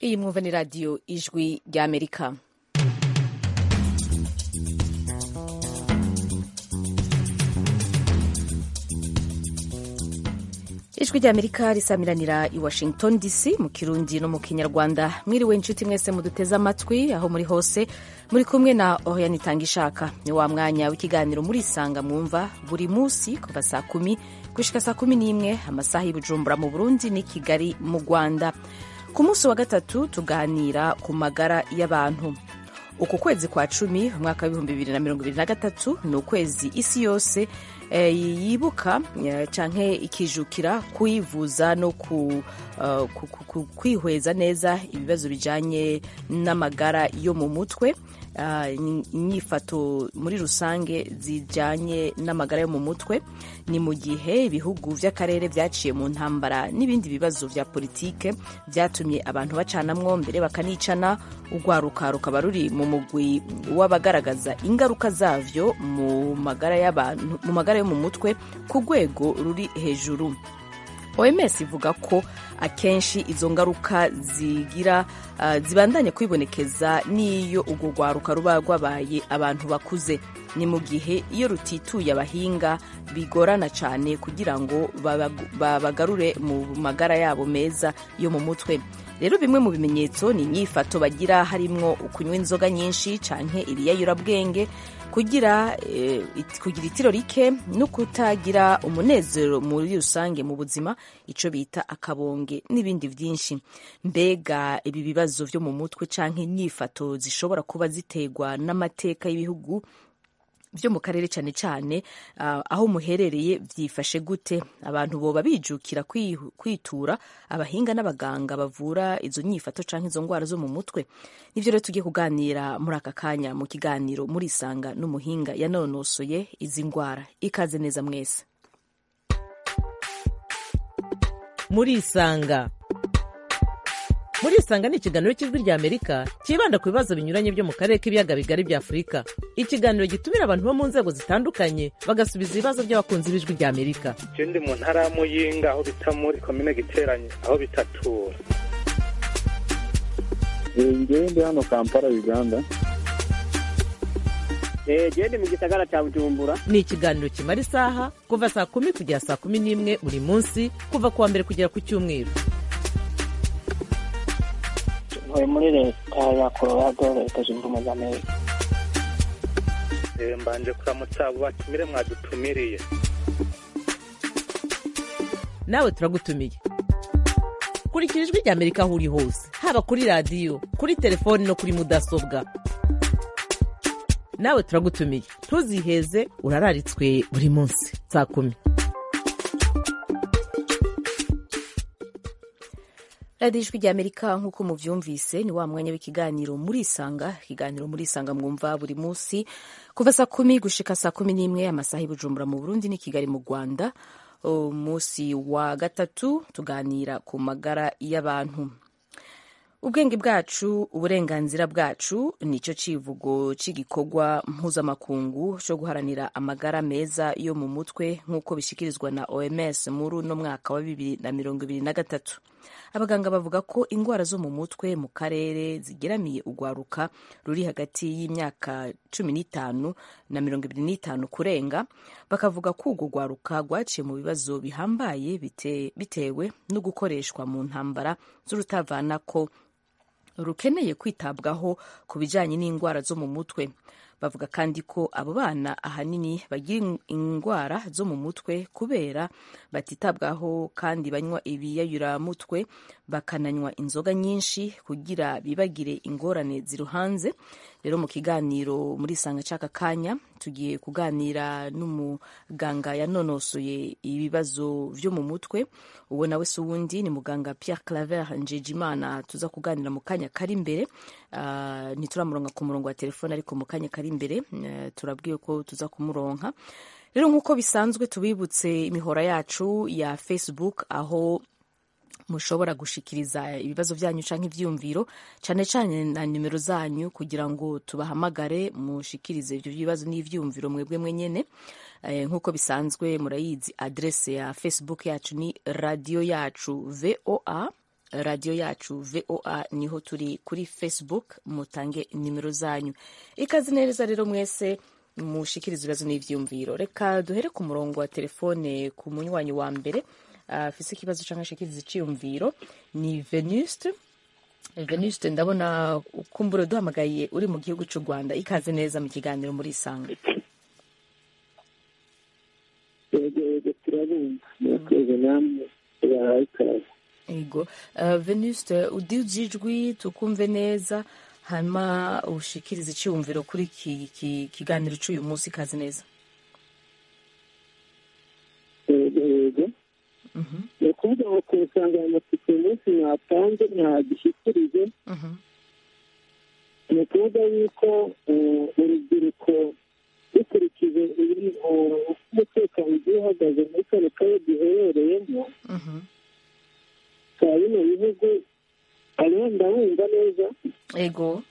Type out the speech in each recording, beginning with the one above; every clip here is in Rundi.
iyi mwumva ni radiyo ijwi ry'amerika ijwi ry'amerika risamiranira i washington dc mu kirundi no mu kinyarwanda mwiriwe inshuti mwese muduteze amatwi aho muri hose muri kumwe na oriane itanga ishaka ni wa mwanya w'ikiganiro murisanga mwumva buri munsi kuva saa kumi gushika saa kumi n'imwe amasaha y'ubujumbura mu burundi n'i kigali mu rwanda ku munsi wa gatatu tuganira ku magara y'abantu uku kwezi kwa cumi umwaka w'ibihumbi bibiri na mirongo ibiri na gatatu ni ukwezi isi yose e, yibuka e, canke ikijukira kwivuza no ku, uh, ku, ku, ku, kwihweza neza ibibazo bijanye n'amagara yo mu mutwe uh, inyifato muri rusange zijanye n'amagara yo mu mutwe ni mu gihe ibihugu vy'akarere vyaciye mu ntambara n'ibindi bibazo vya politike vyatumye abantu bacanamwo mbere bakanicana urwaruka rukaba ruri mu mugwi w'abagaragaza ingaruka zavyo mu magara y'abantu mu magara yo mu mutwe ku rwego ruri hejuru oms ivuga ko akenshi izo ngaruka zigira uh, zibandanya kwibonekeza n'iyo urwo rwaruka ruba rwabaye abantu bakuze ni mu gihe iyo rutituye abahinga bigorana cyane kugira ngo babagarure mu magara yabo meza yo mu mutwe rero bimwe mu bimenyetso ni inyifato bagira harimwo ukunywa inzoga nyinshi canke ibiyayurabwenge kugira eh, kugira itiro rike no kutagira umunezero muri rusange mu buzima ico bita akabonge n'ibindi vyinshi mbega ibi bibazo vyo mu mutwe canke inyifato zishobora kuba ziterwa n'amateka y'ibihugu byo mu karere cyane cyane uh, aho muherereye byifashe gute abantu boba bijukira kwitura abahinga n'abaganga bavura izo nyifato canke izo ndwara zo mu mutwe nivyo rero tugiye kuganira muri aka kanya mu kiganiro murisanga n'umuhinga yanonosoye izi ndwara ikaze neza mwese murisanga murisanga ni ikiganiro cy'ijwi rya amerika cyibanda ku bibazo binyuranye byo mu karere k'ibiyaga bigari bya afurika ikiganiro gitumira abantu bo mu nzego zitandukanye bagasubiza ibibazo by'abakunzi b'ijwi rya amerika je ndi mu ntara ya muyinga aho bita muri komine giteranye aho bitatura ngewe ndi hano kampala uganda gende mu gisagara cya bujumbura ni ikiganiro kimara isaha kuva saa kumi kugera saa kumi n'imwe buri munsi kuva ku wa mbere kugera ku cyumweru ntuye muri leta ya colorado leta zunze ubumwe za amerika mbanje kuramutsa abo batumire mwadutumiriye nawe turagutumiye kurikira ijwi rya amerika aho uri hose haba kuri radiyo kuri telefoni no kuri mudasobwa nawe turagutumiye ntuziheze urararitswe buri munsi saa kumi radiyo ijwi rya amerika nk'uko muvyumvise ni wa mwanya w'ikiganiro murisanga ikiganiro murisanga mwumva buri munsi kuva saa kumi gushika saa kumi n'imwe amasaha y'ubujumbura mu burundi ni kigali mu rwanda umunsi wa gatatu tuganira ku magara y'abantu ubwenge bwacu uburenganzira bwacu nicyo civugo c'igikorwa mpuzamakungu co guharanira amagara meza yo mu mutwe nk'uko bishikirizwa na oms muri uno mwaka wa bibiri na mirongo ibiri na gatatu abaganga bavuga ko indwara zo mu mutwe mu karere zigeramiye urwaruka ruri hagati y'imyaka cumi n'itanu na mirongo ibiri n'itanu kurenga bakavuga ko urwo rwaruka rwaciye mu bibazo bihambaye bite, bitewe no gukoreshwa mu ntambara z'urutavanako rukeneye kwitabwaho ku bijyanye n'indwara zo mu mutwe bavuga kandi ko abo bana ahanini bagira indwara zo mu mutwe kubera batitabwaho kandi banywa ibiyayuramutwe bakananywa inzoga nyinshi kugira bibagire ingorane ziruhanze rero mu kiganiro muri sanga caka kanya tugiye kuganira n'umuganga yanonosoye ibibazo vyo mu mutwe uwo nawe si uwundi ni muganga Pierre Claver Njejimana tuza kuganira mu kanya kari imbere uh, ntituramuronka ku murongo wa telefone ariko mu kanya kari imbere uh, turabwiye ko tuza kumuronka rero nk'uko bisanzwe tubibutse imihora yacu ya Facebook aho mushobora gushikiriza ibibazo byanyu canke ivyumviro cane cane na nimero zanyu kugira ngo tubahamagare mushikirize ivyo bibazo n'ivyumviro mwebwe mwenyene eh, nk'uko bisanzwe murayizi adrese ya facebook yacu ni radio yacu voa radiyo yacu voa niho turi kuri facebook mutange nimero zanyu ikaze neza rero mwese mushikiriza ibibazo n'ivyumviro reka duhere ku murongo wa telefone ku munywanyi wa mbere afise ikibazo canke ashikiriza iciyumviro ni venuste venuste ndabona kumbura duhamagaye uri mu gihugu c'u rwanda ikaze neza mu kiganiro muri isanga yego yego turabumva murakoze namwe tubahaye ikaze ego uh, venuste udije ijwi tukumve neza hanyuma ushikiriza iciyumviro kuri iki ki, kiganiro c'uyu munsi ikaze neza yego yego Mhm, ni ukuvuga ngo ku nsanganyamatsiko uyu munsi mwatanze ntagishyikirije mhm, ni ukuvuga yuko eh, urubyiruko dukurikije ibiri uko umutekano ugiye uhagaze muri kano karere duherereyemo mhm. ka bino bihugu hariho ndabumva neza ego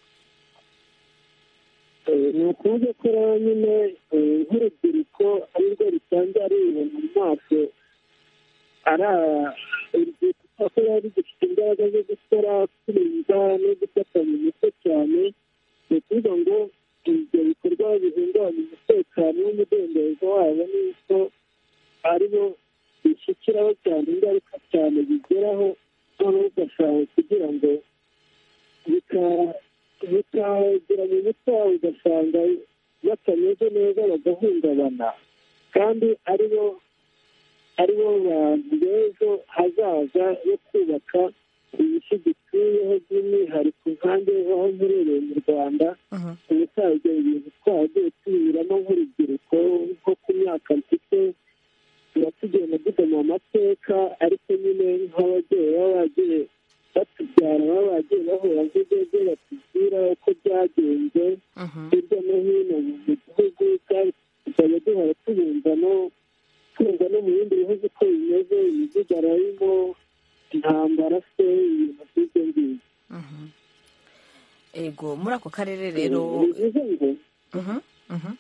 Eh, ni ukuvuga ko rero nyine eh, nk'urubyiruko arirwo rusanzwe aribona mu maso ari urubyiruko ko ruba rugifite imbaraga zo gukora kwirinda no gufata mu mutwe cyane ni ukuvuga ngo ibyo bikorwa bihungabanya umutekano n'umudendezo wabo n'uko aribo bishyikiraho cyane ingaruka cyane bigeraho noneho ugashaka kugira ngo bika- bikagera mu mutwe wawe ugasanga batameze neza bagahungabana kandi aribo aribo bantu b'ejo hazaza yo kubaka isi dutuyeho by'umwihariko nkange aho mperereye mu rwanda Mhm, ubusanzwe ibintu twagiye tubinyuramo nk'urubyiruko nko ku myaka mfite tuba tugenda dusoma amateka ariko nyine nk'ababyeyi baba bagiye batubyara baba bagiye bahura nk'ibyo batubwira uko byagenze mhm, hirya no hino mu gihugu kandi tukajya duhora tubumva no twumva no mu bindi bihugu uko bimeze imidugararo arimo intambara se ibintu by'ibyo ngibyo mhm. ego muri ako karere rero bivuze ngo Mhm, mhm.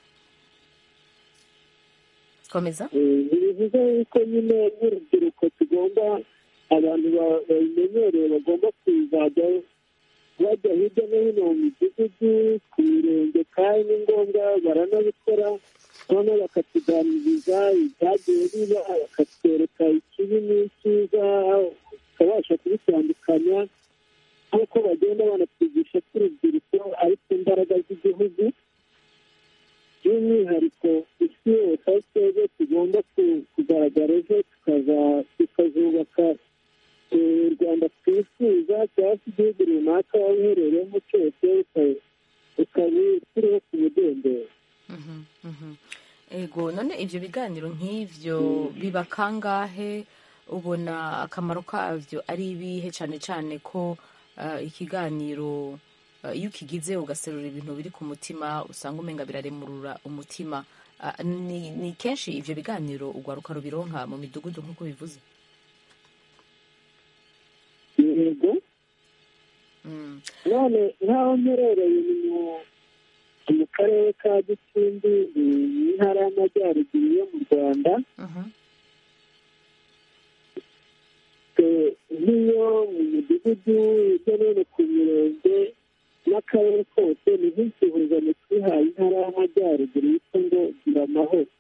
komeza bivuze yuko nyine nk'urubyiruko tugomba abantu ba- babimenyereye bagomba kuzajya bajya hirya no hino mu midugudu ku mirenge kandi ni ngombwa baranabikora noneho bakatuganiriza ibyagiye biba bakatwereka ikibi n'icyiza tukabasha kubitandukanya nk'uko bagenda banatwigisha ko urubyiruko ari ku mbaraga z'igihugu by'umwihariko isi yose aho twebwe tugomba ku- kugaragara ejo tukaza- tukazubaka eh, u rwanda twifuza cyangwa se igihugu runaka waba uherereyemo cyose uka- ukaba turiho ku mudendezo Mhm, mhm. ego none ivyo biganiro nk'ivyo biba kangahe ubona akamaro kavyo ari ibihe cane cane ko uh, ikiganiro uh, iyo ukigize ugaserura ibintu biri ku mutima usanga umenga biraremurura umutima uh, ni, ni kenshi ivyo biganiro ugwaruka rubironka mu midugudu nk'uko bivuze yego mm. none nk'aho mperereye ni mu- mu karere ka gicumbi ni mu ntara y'amajyaruguru yo mu rwanda Mhm, Eh, nk'iyo mu midugudu hirya no hino ku mirenge n'akarere kose ni nk'insuhuzano twihaye intara y'amajyaruguru yitwa ngo gira amahoro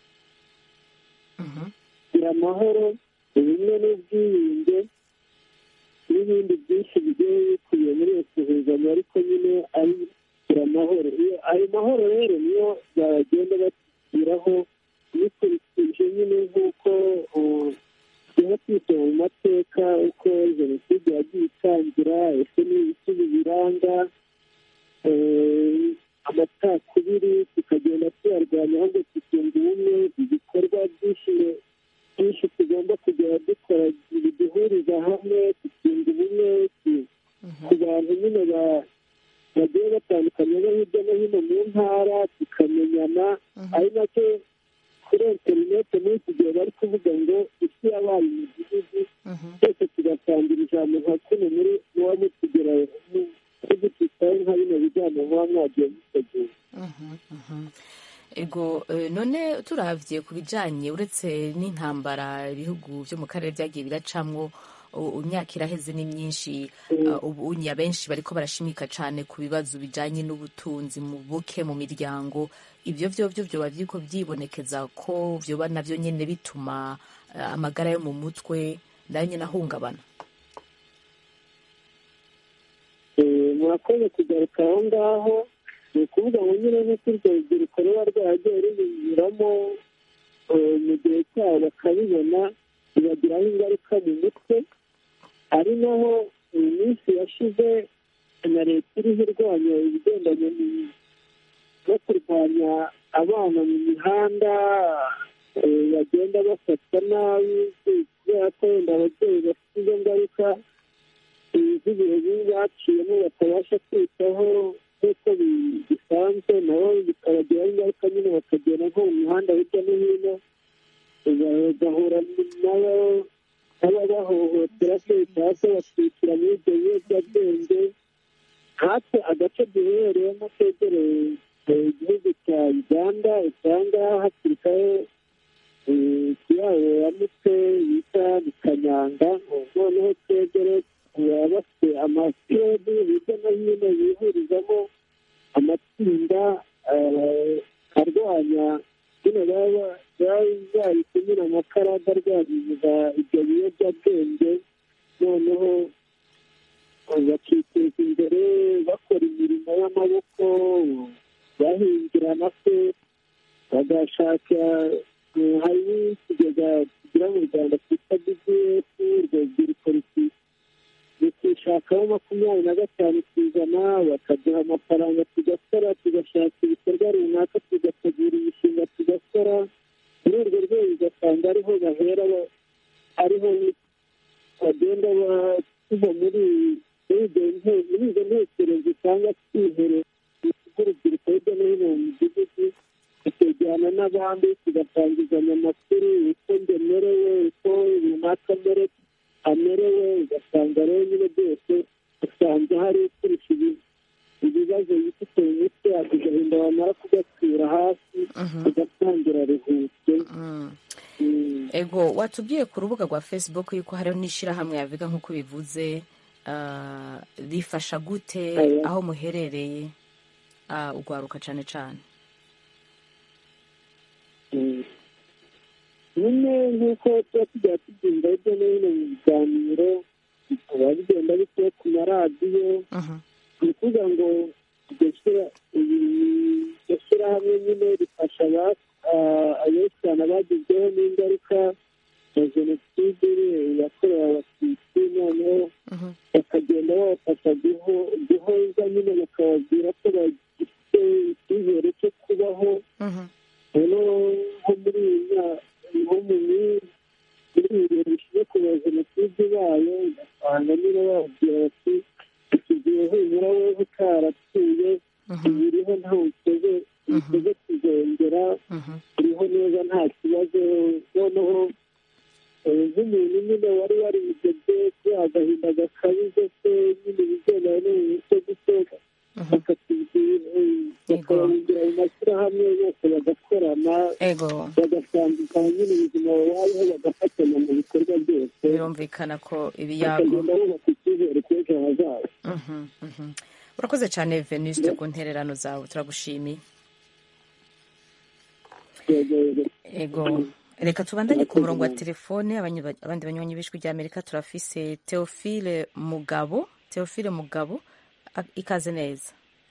mhm, gira amahoro ubumwe n'ubwiyunge n'ibindi byinshi bigiye bikubiye muri iyo suhuzano ariko nyine ari gira amahoro Iyo- ayo mahoro rero niyo bagenda batugiraho bikurikije nyine nk'uko uh, tugenda twisoma mu mateka uko jenoside yagiye itangira ese n'ibiki bibiranga eh, amacakubiri tukagenda tuyarwanya ahubwo tukunga ubumwe ibikorwa byinshi byinshi tugomba kugera dukora biduhuriza hamwe tukunga ubumwe tu- ku bantu nyine ba- bagiye batandukanye bo hirya no hino mu ntara tukamenyana ari nacyo kuri interineti muri iki gihe bari kuvuga ngo isi yabaye imidugudu mhm. twese tugasangira ijambo nka kuno muri muba mutugera tugutitaho nka bino bijyanye muba mwagiye mutegura Mhm, mhm. ego eh, none turavye ku bijanye uretse n'intambara ibihugu vyo mu karere vyagiye biracamwo u- imyaka iraheze ni myinshi uh, ubu unya benshi bariko barashimika cane ku bibazo bijanye n'ubutunzi mu buke mu miryango ibyo vyo vyo vyoba biriko vyibonekeza ko vyoba navyo nyene bituma uh, amagara yo mu mutwe nayo nyene ahungabana Eh, murakoze kugaruka aho ngaho ni ukuvuga ngo nyine nk'uko urwo rubyiruko ruba rwaragiye rubinyuramo eh, mu gihe cyabo bakabibona bibagiraho ingaruka mu mutwe ari naho mu minsi yashize na leta iriho irwanya ibigendanye ni- no kurwanya abana mu mihanda eh, bagenda bafatwa nabi kubera ko wenda ababyeyi bafite izo ngaruka z'ibihe bibi baciyemo batabasha kwitaho nk'uko bi- bisanzwe nabo bikabagiraho ingaruka nyine bakagenda nko mu mihanda hirya no hino bagahura nabo n'ababahohotera se cyangwa se bakishyura muri ibyo biyobyabwenge nkatwe agace duherereyemo kegereye eh, igihugu cya uganda usanga hakirikaho ikiyahuramutwe bita kanyanga noneho twegere baba bafite amakirebe hirya no hino bihurizamo amatsinda eh, arwanya nyine baba bari kunyura amakaraga arwanyiriza ibyo biyobyabwenge noneho bakiteza imbere bakora imirimo y'amaboko bahingira na se bagashaka eh, hari n'ikigega kigira mu rwanda cyitwa bdf urwo rubyiruko ruki- rukishakaho makumyabiri na gatanu ku ijana bakaduha amafaranga tugakora tugashaka ibikorwa runaka tugategura imishinga tugakora muri urwo rwego ugasanga ariho bahera ba- ariho bagenda ba- tuva muri muri ibyo nte- muri izo ntekerezo cyangwa twihere urubyiruko hirya no hino mu midugudu tukajyana n'abandi tugatangizanya amakuru uko njye merewe uko runaka mere- amerewe ugasanga rero nyine byose usanga hari ukurusha ibi- ibibazo yifite mu mutwe agahinda wamara kugatura hasi ugatangira ruhutse Mm. Mm. ego watubwiye ku rubuga rwa facebook yuko hariho n'ishyirahamwe yavuga nk'uko bivuze ah, rifasha gute Aya. aho muherereye ah, ugwaruka cyane cyane Mm. nyine nk'uko tuba tujya tubyumva hirya no hino mu biganiro bikaba bigenda biciye ku maradiyo Mhm. ni ukuvuga ngo iryo shyira- iri- iryo shyirahamwe nyine rifasha aba- ah, abenshi cyane abagizweho n'ingaruka ya jenoside yakorewe abatutsi noneho Mhm. bakagenda babafasha guho- guhoza nyine bakababwira ko bagifite icyizere cyo kubaho Mhm. rero nko muri iyi myaka nko mu mi- muri ibi bihe bishize kuba jenoside ibaye ugasanga niba bababwira bati iki gihe humura wowe utarapfuye Mhm. biriho nta uteze uteze kuzongera Mhm. uriho neza nta kibazo noneho eh, nk'umuntu nyine wari warihebye kuri agahinda gakabije se nyine ibigendanye no mu mutwe guteka bakatubwira bakababwira mu mashyirahamwe yose bagakorana ego bagasangikana nyine ubuzima babayeho bagafatanya mu bikorwa byose birumvikana ko ibiyago bakagenda bubaka icyizere cy'ejo hazaza Mhm. Mhm. urakoze cyane venuste ku ntererano zawe turagushimiye Yego, ego reka tubandanye ku murongo wa telefone abanyi- abandi banywanyi b'ijwi rya amerika turafise teofile mugabo teofile mugabo a- ikaze neza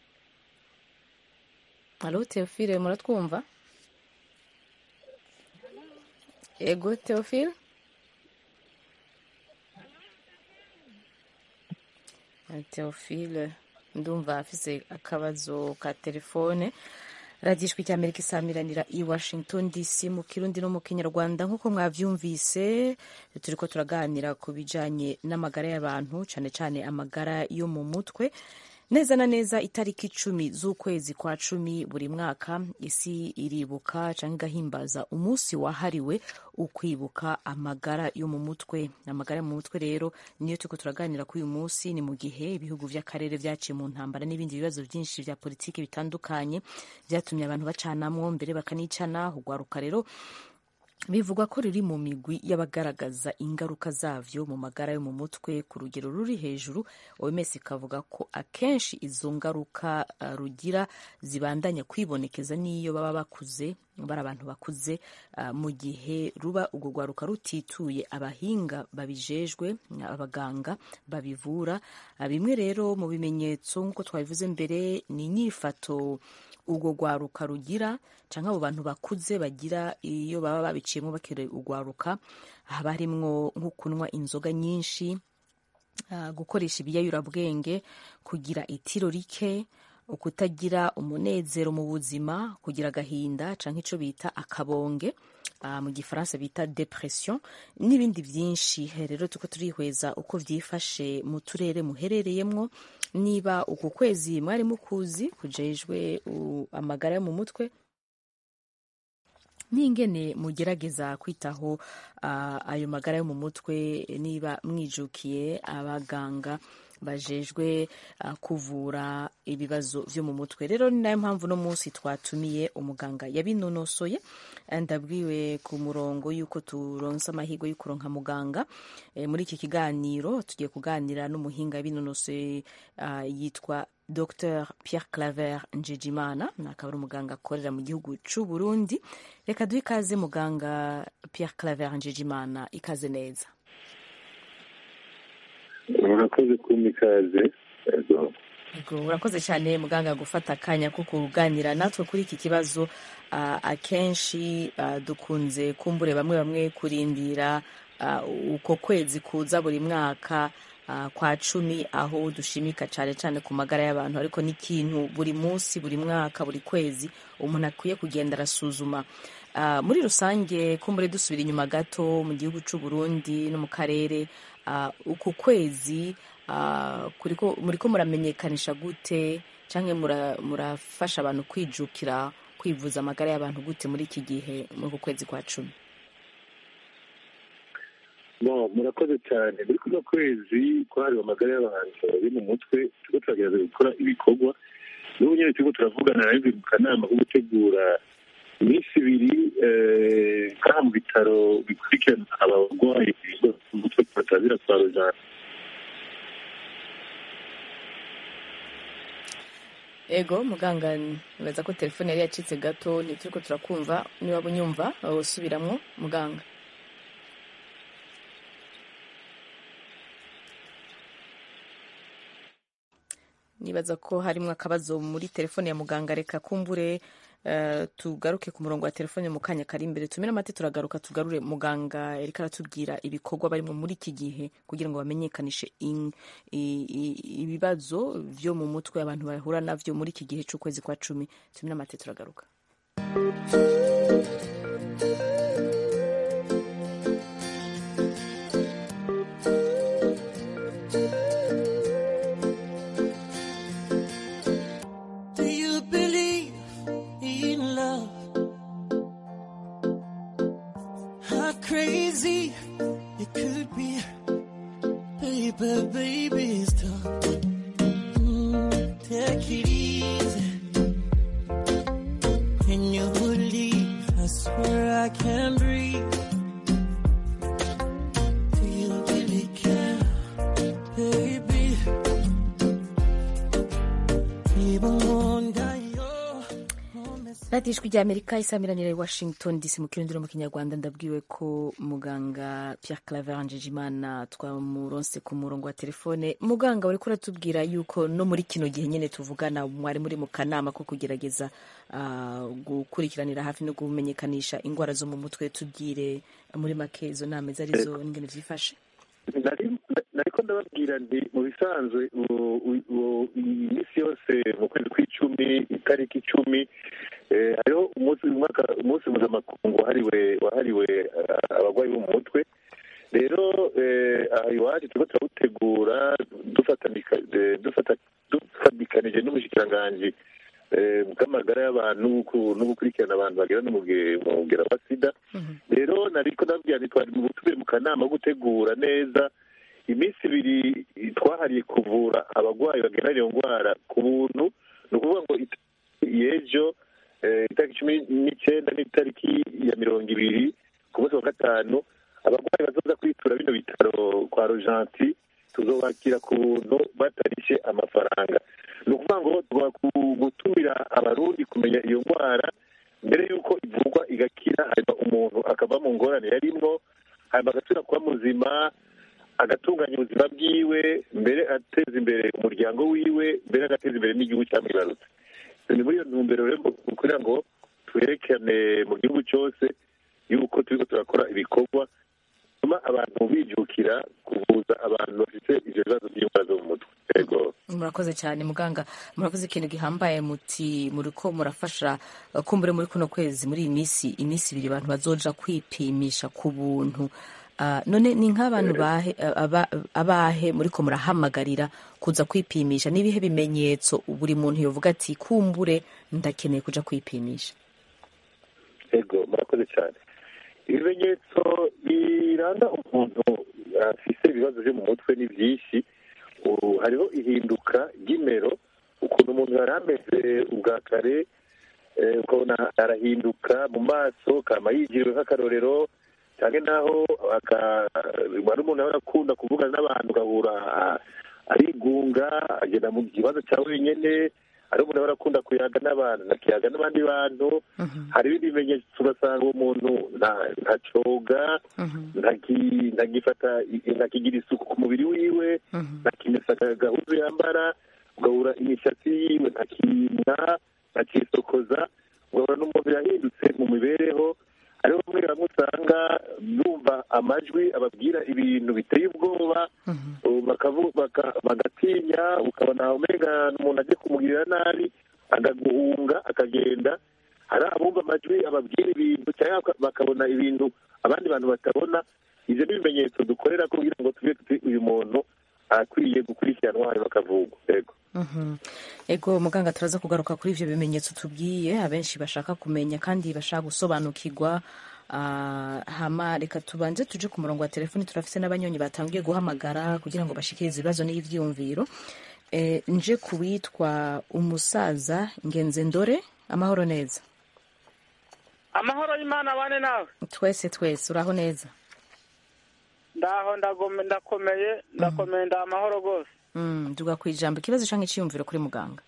alo teofile muratwumva ego teofile Eh, teofile ndumva afise akabazo ka telefone radiyo ijwi ry'amerika isamiranira i washington dc mu kirundi no mu kinyarwanda nk'uko mwavyumvise turiko turaganira ku bijanye n'amagara y'abantu cane cane amagara yo mu mutwe neza na neza itariki icumi z'ukwezi kwa cumi buri mwaka isi iribuka cyangwa igahimbaza umunsi wahariwe ukwibuka amagara yo mu mutwe amagara yo mu mutwe rero niyo turiko turaganira kuri uyu munsi ni mu gihe ibihugu vy'akarere vyaciye mu ntambara n'ibindi bibazo vyinshi vya politiki bitandukanye vyatumye abantu bacanamwo mbere bakanicana ugwaruka rero bivugwa ko riri mu migwi y'abagaragaza ingaruka zavyo mu magara yo mu mutwe ku rugero ruri hejuru oms ikavuga ko akenshi izo ngaruka uh, rugira zibandanya kwibonekeza n'iyo baba bakuze bari abantu bakuze uh, mu gihe ruba urwo rwaruka rutituye abahinga babijejwe abaganga babivura uh, bimwe rero mu bimenyetso nk'uko twabivuze mbere ni inyifato urwo rwaruka rugira cyangwa abo bantu bakuze bagira iyo baba babiciyemo bakiri urwaruka haba harimwo nko kunywa inzoga nyinshi uh, gukoresha ibiyayurabwenge kugira itiro rike ukutagira umunezero mu buzima kugira agahinda cyangwa icyo bita akabonge uh, mu gifaransa bita depression n'ibindi byinshi rero tuko turihweza uko byifashe mu turere muherereyemo niba uku kwezi mwari mukuzi kujejwe amagara yo mu mutwe n'ingene mugerageza kwitaho uh, ayo magara yo mu mutwe niba mwijukiye abaganga bajejwe uh, kuvura ibibazo vyo mu mutwe rero ni nayo mpamvu no munsi twatumiye umuganga yabinonosoye ndabwiwe ku murongo yuko turonse amahirwe yo kuronka muganga e, muri iki kiganiro tugiye kuganira n'umuhinga yabinonosoye uh, yitwa Dr Pierre Claver Njejimana akaba ari umuganga akorera mu gihugu c'u Burundi reka duhe ikaze muganga Pierre Claver Njejimana ikaze neza murakoze kumpa ikaze Yego urakoze cyane muganga gufata akanya ko kuganira natwe kuri iki kibazo uh, akenshi uh, dukunze kumbure bamwe bamwe kurindira uh, uko kwezi kuza buri mwaka uh, kwa cumi aho dushimika cyane cyane ku magara y'abantu ariko n'ikintu buri munsi buri mwaka buri kwezi umuntu akwiye kugenda arasuzuma uh, muri rusange kumbure dusubira inyuma gato mu gihugu cy'u Burundi no mu karere uh, uku kwezi uh, muri ko muramenyekanisha gute cyangwa murafasha abantu kwijukira kwivuza amagara y'abantu gute muri iki gihe muri uku kwezi kwa cumi no murakoze cyane muri kuno kwezi kwahariwe amagara y'abantu bari mu mutwe turiko turagerageza gukora ibikorwa n'ubu nyine turiko turavugana nawe mu kanama ko gutegura iminsi ibiri ngaha mu bitaro bikurikirana abarwayi umutwe batazira kwa rujana ego muganga nibaza ko telefone yari yacitse gato ntituriko turakumva niba unyumva usubiramwo muganga nibaza ko harimo akabazo muri telefone ya muganga reka kumbure uh, tugaruke ku murongo wa telefone mu kanya kari imbere tumire amate turagaruka tugarure muganga yariko aratubwira ibikorwa barimo muri iki gihe kugira ngo bamenyekanishe ibibazo vyo mu mutwe abantu bahura navyo muri iki gihe c'ukwezi kwa cumi tumire amate turagaruka But baby, stop. Mm, take it easy. Can you believe? I swear I can breathe. Do you really care, baby? Even one day radiyo ijwi rya amerika isamiranira i washington dc mu kirindiro mu kinyarwanda ndabwiwe ko muganga pierre claver njejimana twamuronse ku murongo wa telefone muganga uri kuratubwira yuko no muri kino gihe nyine tuvugana mwari muri mu kanama ko kugerageza uh, gukurikiranira hafi no kumenyekanisha indwara zo mu mutwe tubwire muri make izo nama izo arizo n'ingene vyifashe nariko ndababwira nti mu bisanzwe iminsi yose mu kwezi kw'icumi itariki icumi hariho umunsi umunsi mpuzamakungu wahariwe wahariwe abarwayi bo mu mutwe rero aha iwacu turiko turawutegura dufatikanije n'ubushikiranganji bw'amagara y'abantu no gukurikirana abantu bagera n'umugera wa sida rero nariko ndababwira nti twari mu butumire mu kanama ko gutegura neza iminsi ibiri twahariye kuvura abarwayi bagena iyo ndwara ku buntu ni ukuvuga ngo y'ejo itariki cumi n'icyenda n'itariki ya mirongo ibiri munsi wa gatanu abarwayi bazoza kwitura bino bitaro kwa rojanti tuzobakira ku buntu batarishe amafaranga ni ukuvuga ngo tugomba ku- gutumira abarundi kumenya iyo ndwara mbere y'uko ivurwa igakira hanyuma umuntu akava mu ngorane yarimwo hanyuma agasubira kuba muzima agatunganya ubuzima bwiwe mbere ateza imbere umuryango wiwe mbere agateza imbere n'igihugu cyamwibarutse ni muri iyo ntumbero rero kugira ngo twerekane mu gihugu cyose yuko turiko turakora ibikorwa bituma abantu bijukira kuvuza abantu bafite ivyo bibazo by'indwara zo mu mutwe yego murakoze cyane muganga murakoze ikintu gihambaye muti muriko murafasha uh, kumbure muri kuno kwezi muri iyi minsi iminsi ibiri abantu bazoja kwipimisha ku buntu Uh, none ni nk'abantu bahe uh, aba- abahe muriko murahamagarira kuza kwipimisha n'ibihe bimenyetso buri muntu yovuga ati kumbure ndakeneye kuja kwipimisha yego murakoze cyane ibimenyetso biranga umuntu afise ibibazo byo mu mutwe ni byinshi Ubu hariho ihinduka ry'imero ukuntu umuntu yari ameze ubwa kare eh, ukabona arahinduka mu maso kama yigiriwe nk'akarorero cyane naho aka- wari umuntu yahora akunda kuvugana n'abantu ugahura ah, arigunga agenda mu kibazo cya wenyine hari umuntu yahora akunda kuyaga n'abantu nakiyaga n'abandi bantu hari ibindi bimenyetso ugasanga uwo muntu nta- ntacoga ntaki- ntagifata ntakigira isuku ku mubiri wiwe ntakimesa agahuzu yambara ugahura imishatsi yiwe ntakimwa ntakisokoza ugahura n'umuntu yahindutse mu mibereho hariho bamwe bamwe usanga bumva amajwi ababwira ibintu biteye ubwoba bakavu- baka- bagatinya ukabona umenga umuntu agiye kumugirira nabi agaguhunga akagenda hari abumva amajwi ababwira ibintu cyangwa baka- bakabona ibintu abandi bantu batabona ibyo ni ibimenyetso dukorera kugira ngo tuve tuti uyu muntu akwiye gukurikiranwa hanyuma akavugwa yego Mhm. ego muganga turaza kugaruka kuri ivyo bimenyetso tubwiye abenshi bashaka kumenya kandi bashaka gusobanukirwa Ah, hama reka tubanze tuje ku murongo wa telefoni turafise n'abanyonyi batangiye guhamagara kugira ngo bashikirize ibibazo n'ivyiyumviro e, nje kuwitwa umusaza ngenze ndore amahoro neza amahoro y'imana abane nawe twese twese uraho neza ndaho ndagome- ndakomeye ndakomeye ndaha amahoro rwose mm, tuga kwijambo ikibazo canke iciyumviro kuri muganga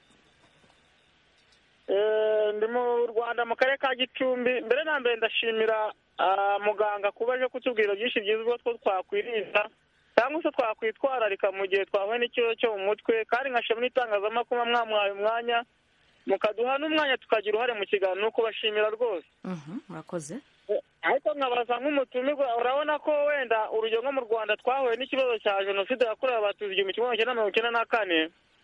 Eh, ndi mu rwanda mu karere ka gicumbi mbere na mbere ndashimira ah, muganga kuba aje kutubwira byinshi byiza ubwo two twakwirinda cyangwa se twakwitwararika mu gihe twahuye n'ikibazo cyo mu mutwe kandi nkashima n'itangazamakuru mwamuhaye umwanya mukaduha n'umwanya tukagira uruhare mu kiganiro ni ukubashimira rwose Mhm, murakoze ariko nkabaza nk'umutumirwa urabona ko wenda urugero nko mu rwanda twahuye n'ikibazo cya jenoside yakorewe abatutsi igihumbi kimwe magana cyenda mirongo icyenda na kane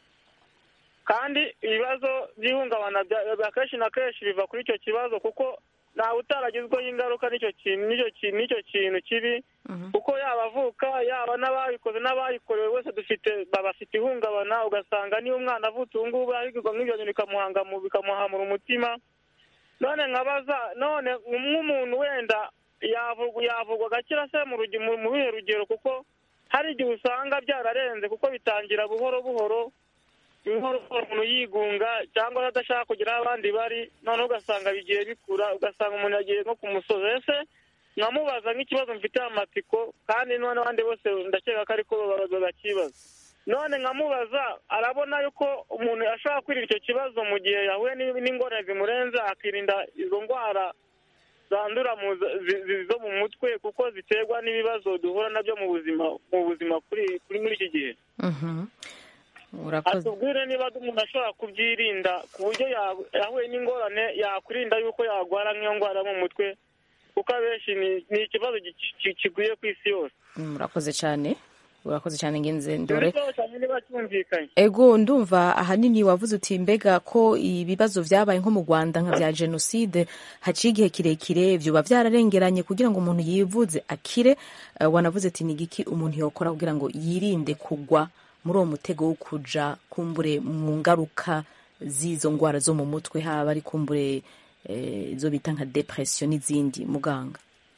kandi ibibazo by'ihungabana bya- bya kenshi na kenshi biva kuri icyo kibazo kuko ntawe utaragizweho ingaruka n'icyo kintu n'icyo kintu n'icyo kintu kibi kuko yaba avuka yaba n'ababikoze n'abayikorewe wese dufite baba bafite ihungabana ugasanga niyo umwana avutse ubu ngubu arigwa nk'ibyo bintu bikamuhanga mu- bikamuhamura umutima none nkabaza none nk'umuntu wenda yavugwa yavugwa agakira se mu rugi- mu mu bihe rugero kuko hari igihe usanga byararenze kuko bitangira buhoro buhoro buhoro buhoro umuntu yigunga cyangwa se adashaka kugira aho abandi bari noneho ugasanga bigiye bikura ugasanga umuntu yagiye nko ku musozi ese nkamubaza nk'ikibazo mfitiye amatsiko kandi none abandi bose ndakeka ko ariko bakibaza none nkamubaza arabona yuko umuntu ashobora kwirinda icyo kibazo mu gihe yahuye n'in- n'ingorane zimurenze akirinda izo ndwara zandura mu z- zi- zi- zo mu mutwe kuko ziterwa n'ibibazo duhura nabyo mu buzima mu buzima kuri kuri muri iki gihe Mhm. urakoze atubwire niba umuntu ashobora kubyirinda ku buryo ya- yahuye n'ingorane yakwirinda yuko yarwara nk'iyo ndwara yo mu mutwe kuko abenshi ni- ni ikibazo gi- ki- kigwiye ku isi yose Mm, urakoze cyane urakoze cyane ngenze ndore ikibazo cyane niba cyumvikanye ego ndumva ahanini wavuze uti mbega ko ibibazo vyabaye nko mu rwanda nka vya jenoside haciye igihe kirekire vyoba vyararengeranye kugira ngo umuntu yivuze akire Eh, wanavuze ati ni igiki umuntu yokora kugira ngo yirinde kugwa muri uwo mutego wo kuja kumbure mu ngaruka z'izo ngwara zo mu mutwe haba ari kumbure eh, izo bita nka depression n'izindi muganga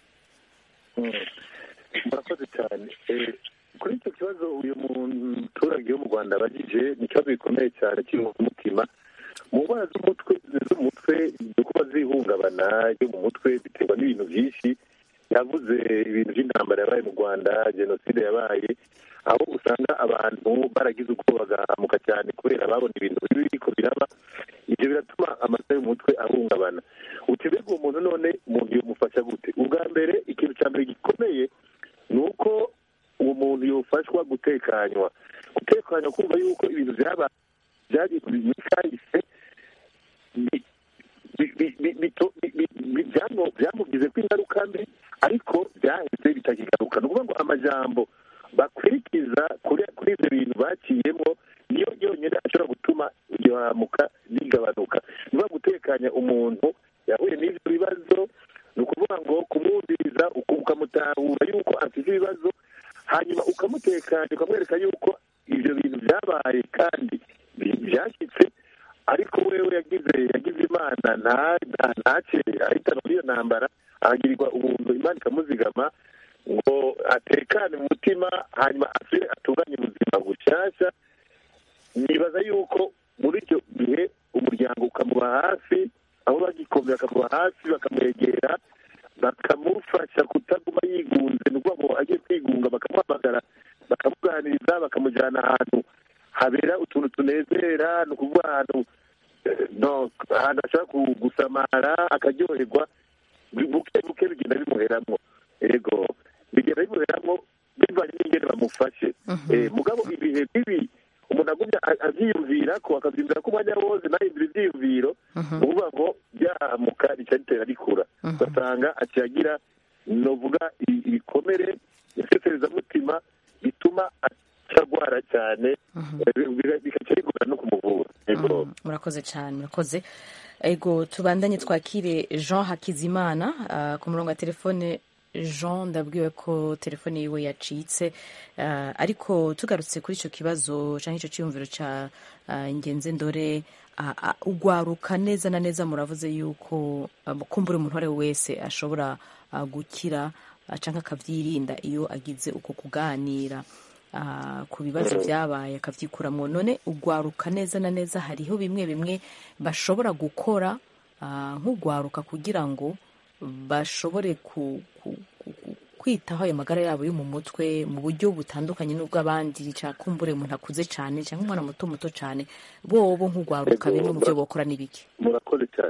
murakoze cyane Eh, kuri icyo kibazo uyu muturage wo mu rwanda abajije ni ikibazo gikomeye cyane kiri mu mutima mu ndwara z'umutwe z'umutwe kuba zihungabana ryo mu mutwe biterwa n'ibintu byinshi yavuze ibintu by'intambara yabaye mu rwanda jenoside yabaye aho usanga abantu baragize ubwoba bagahamuka cyane kubera babona ibintu bibi biriko biraba ibyo biratuma amasa y'umutwe ahungabana utebega uwo muntu none umuntu yomufasha gute ubwa mbere ikintu cya mbere gikomeye ni uko uwo muntu yofashwa gutekanywa gutekanywa kumva yuko ibintu byaba byari muri kahise bi- bi- bi- bi- bito- bi- bi- bi- byamu- byamugize ko ingaruka mbi ariko byahise bitakigaruka ni ukuvuga ngo amajambo bakurikiza kuri kuri ibyo bintu baciyemo niyo yonyine ashobora gutuma iryo hamuka rigabanuka ni ukuvuga gutekanya umuntu yahuye n'ibyo bibazo ni ukuvuga ngo kumwumviriza uku- ukamutahura yuko afite ibibazo hanyuma ukamutekanya ukamwereka yuko ibyo bintu byabaye kandi bi- byashyitse ariko wewe yagize yagize imana nta- nta- ntace ahitana muri iyo ntambara ahagirirwa ubuntu imana ikamuzigama ngo atekane mu mutima hanyuma asubire atunganye ubuzima bushyashya nibaza yuko muri icyo gihe umuryango ukamuba hafi aho bagikomeye bakamuba hafi bakamwegera bakamufasha kutaguma yigunze ni ukuvuga ngo agiye kwigunga bakamuhamagara bakamuganiriza bakamujyana ahantu habera utuntu tunezera ni ukuvuga ahantu eh, no ahantu ashobora ku- gusamara akaryoherwa buke buke bigenda bimuheramo yego bigenda bimuheramo bivanye n'ingene bamufashe Eh, mugabo ibihe bibi umuntu agumya a- avyiyumvira ko akavyumvira ko umwanya wose nahindura ivyiyumviro ni ukuvuga ngo ryahamuka rica ritera rikura ugasanga aciyagira novuga i- ibikomere iseserezamutima bituma acagwara cyane eh, biga- bigaca bigora no kumuvura yego Mm, murakoze cyane murakoze ego tubandanye twakire jean hakizimana ah, ku murongo wa telefone jean ndabwiwe ko telefone yiwe yacitse ah, ariko tugarutse kuri icyo kibazo cyangwa icyo cyiyumviro cya ah, ingenzi ndore ah, ah, ugwaruka neza na neza muravuze yuko ah, kumbura umuntu uwo ari we wese ashobora ah, gukira ah, cyangwa akabyirinda iyo agize uko kuganira ah, ku bibazo byabaye akabyikuramwo none ugwaruka neza na neza hariho bimwe bimwe bashobora gukora ah, nk'ugwaruka kugira ngo bashobore ku, ku, ku, ku, kwitaho ayo magara yabo yo mu mutwe mu buryo butandukanye n'ubw'abandi cakumbure umuntu akuze cyane cyangwa umwana muto muto cyane bobo nk'ugwaruka bimwe mu byo bokora n'ibiki murakoze cyane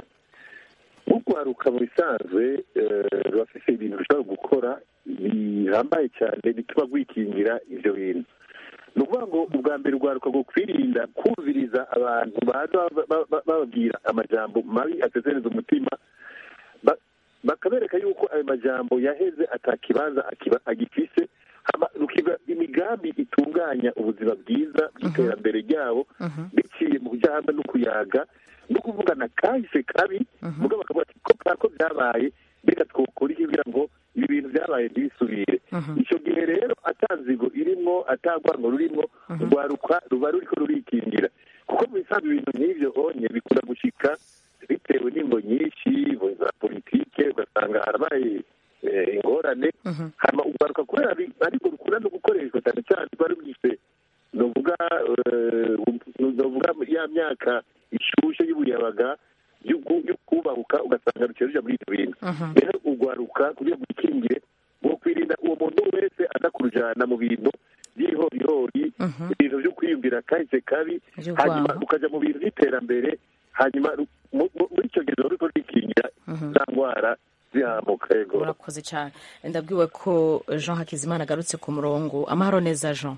ugwaruka mu bisanzwe eh, rurafise ibintu rushobora gukora bihambaye cyane bituma rwikingira ivyo bintu ni ukuvuga ngo ubwa mbere urwaruka rwo kwirinda kumviriza abantu baza ba- ba- ba- bababwira amajambo mabi asezereza umutima ba- bakabereka yuko ayo majambo yaheze atakibanza akiba- agifise hama rukiba imigambi itunganya ubuzima bwiza bw'iterambere ryabo biciye mu kujya hamwe no kuyaga no kuvugana kahise kabi mugabo bakavuga ati ko kako byabaye mbega twokora iki kugira ngo ibi bintu byabaye ntibisubire icyo gihe rero atanzigo irimwo atagwango rurimwo urwaruka ruba ruriko rurikingira kuko mu bisanzwe ibintu nk'ivyo onye bikunda gushika bitewe n'ingo nyinshi ingo za politike ugasanga harabaye eh, ingorane hama urwaruka kubera ari- ariko rukunda no gukoreshwa cyane cyane rwari rugifite novuga eh, novuga ya myaka ishushe y'ubuyabaga yo ku- yo kubahuka ugasanga ruciye ruja muri ibyo bintu rero urwaruka kugira ngo wikingire wo kwirinda uwo muntu wese aza kurujana mu bintu by'ihorihori ibintu byo kwiyumvira kahise kabi Vy'urwango. hanyuma ukaja mu bintu by'iterambere hanyuma ru- mu- mu- muri icyo gihe ruba ruriko rwikingira za ndwara zihamuka yego urakoze cyane ndabwiwe ko jean hakizimana agarutse ku murongo amahoro neza jean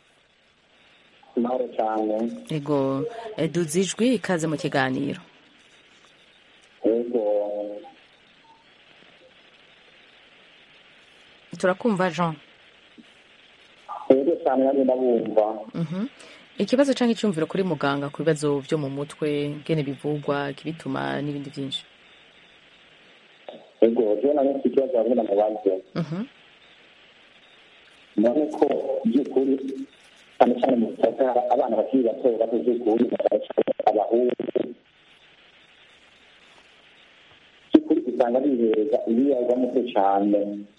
amahoro cyane ego eh, duze ijwi ikaze mu kiganiro yego turakumva jean yego cyane nanjye ndabumva Mhm. ikibazo cyangwa icyumviro kuri muganga ku bibazo byo mu mutwe ngene bivugwa ikibituma n'ibindi byinshi yego rero nanjye mfite ikibazo hamwe na mubaze Mhm. none ko by'ukuri cyane cyane mu bitaro hari abana bakiri bato bato by'ukuri cyane cyane abahungu by'ukuri usanga bihereza ibiyaga muto cyane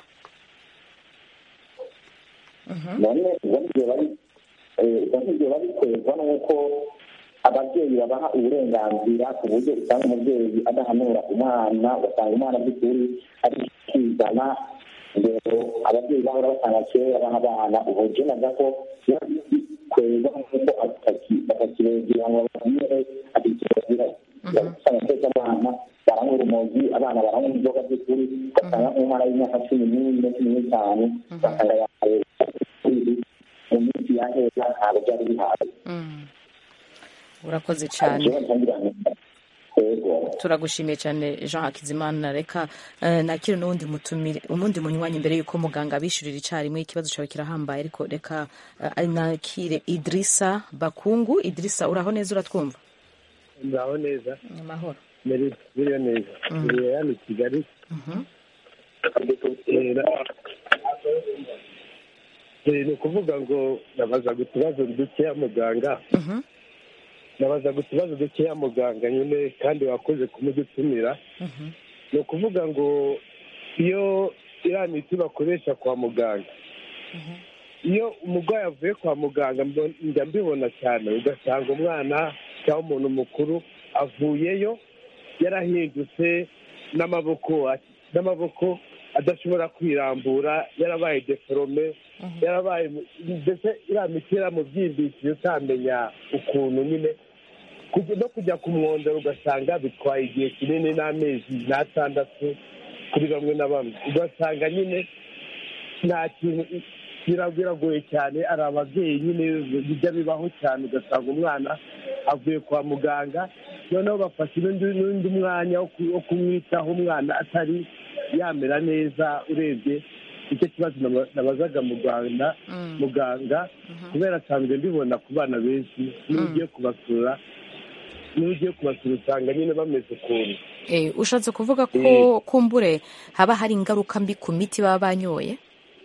none ubwo nibyo bari eh, ubwo nibyo babiterwa n'uko ababyeyi babaha uburenganzira ku buryo usanga umubyeyi adahanura umwana ugasanga umwana by'ukuri ari kwizana rero ababyeyi bahora batanga kera baha abana ubu je navuga ko kweza nk'uko batakirengera ngo bababwire ati kirazira usanga twese abana baranywa urumogi abana baranywa inzoga z'ukuri ugasanga nk'umwana w'imyaka cumi n'ine cumi n'itanu ugasanga yahaye mu minsi yahera ntabwo byari bihaye urakoze cyane jewe ntangira yego turagushimiye cyane jean hakizimana reka eh, nakire n'uwundi mutumire umundi munywanyi mbere y'uko muganga abishyurira icyarimwe ikibazo cyawe kirahambaye ariko reka eh, nakire idirisa bakungu idirisa uraho neza uratwumva ngaho neza amahoro biriyo neza biriya hano i kigali Eh, na- Eh, ni ukuvuga ngo nabazaga utubazo dukeya muganga nabazaga utubazo dukeya muganga nyine kandi wakoze kumudutumira ni ukuvuga ngo iyo iriya miti bakoresha kwa muganga iyo umurwayi avuye kwa muganga mbo- njya mbibona cyane ugasanga umwana cyangwa umuntu mukuru avuyeyo yarahindutse n'amaboko n'amaboko adashobora kwirambura yarabaye deforome yarabaye mbese iriya miti yaramubyimbishije utamenya ukuntu nyine kujya- no kujya kumwondera ugasanga bitwaye igihe kinini n'amezi n'atandatu kuri bamwe na bamwe ugasanga nyine nta kintu bira- biragoye cyane ari ababyeyi nyine bijya bibaho cyane ugasanga umwana avuye kwa muganga noneho bafashe n'undi n'undi mwanya wo ku- wo kumwitaho umwana atari yamera neza urebye icyo kibazo naba- nabazaga mu rwanda muganga kubera asanzwe mbibona ku bana benshi niba ugiye kubasura niba ugiye kubasura usanga nyine bameze ukuntu Eh, ushatse kuvuga ko kumbure haba hari ingaruka mbi ku miti baba banyoye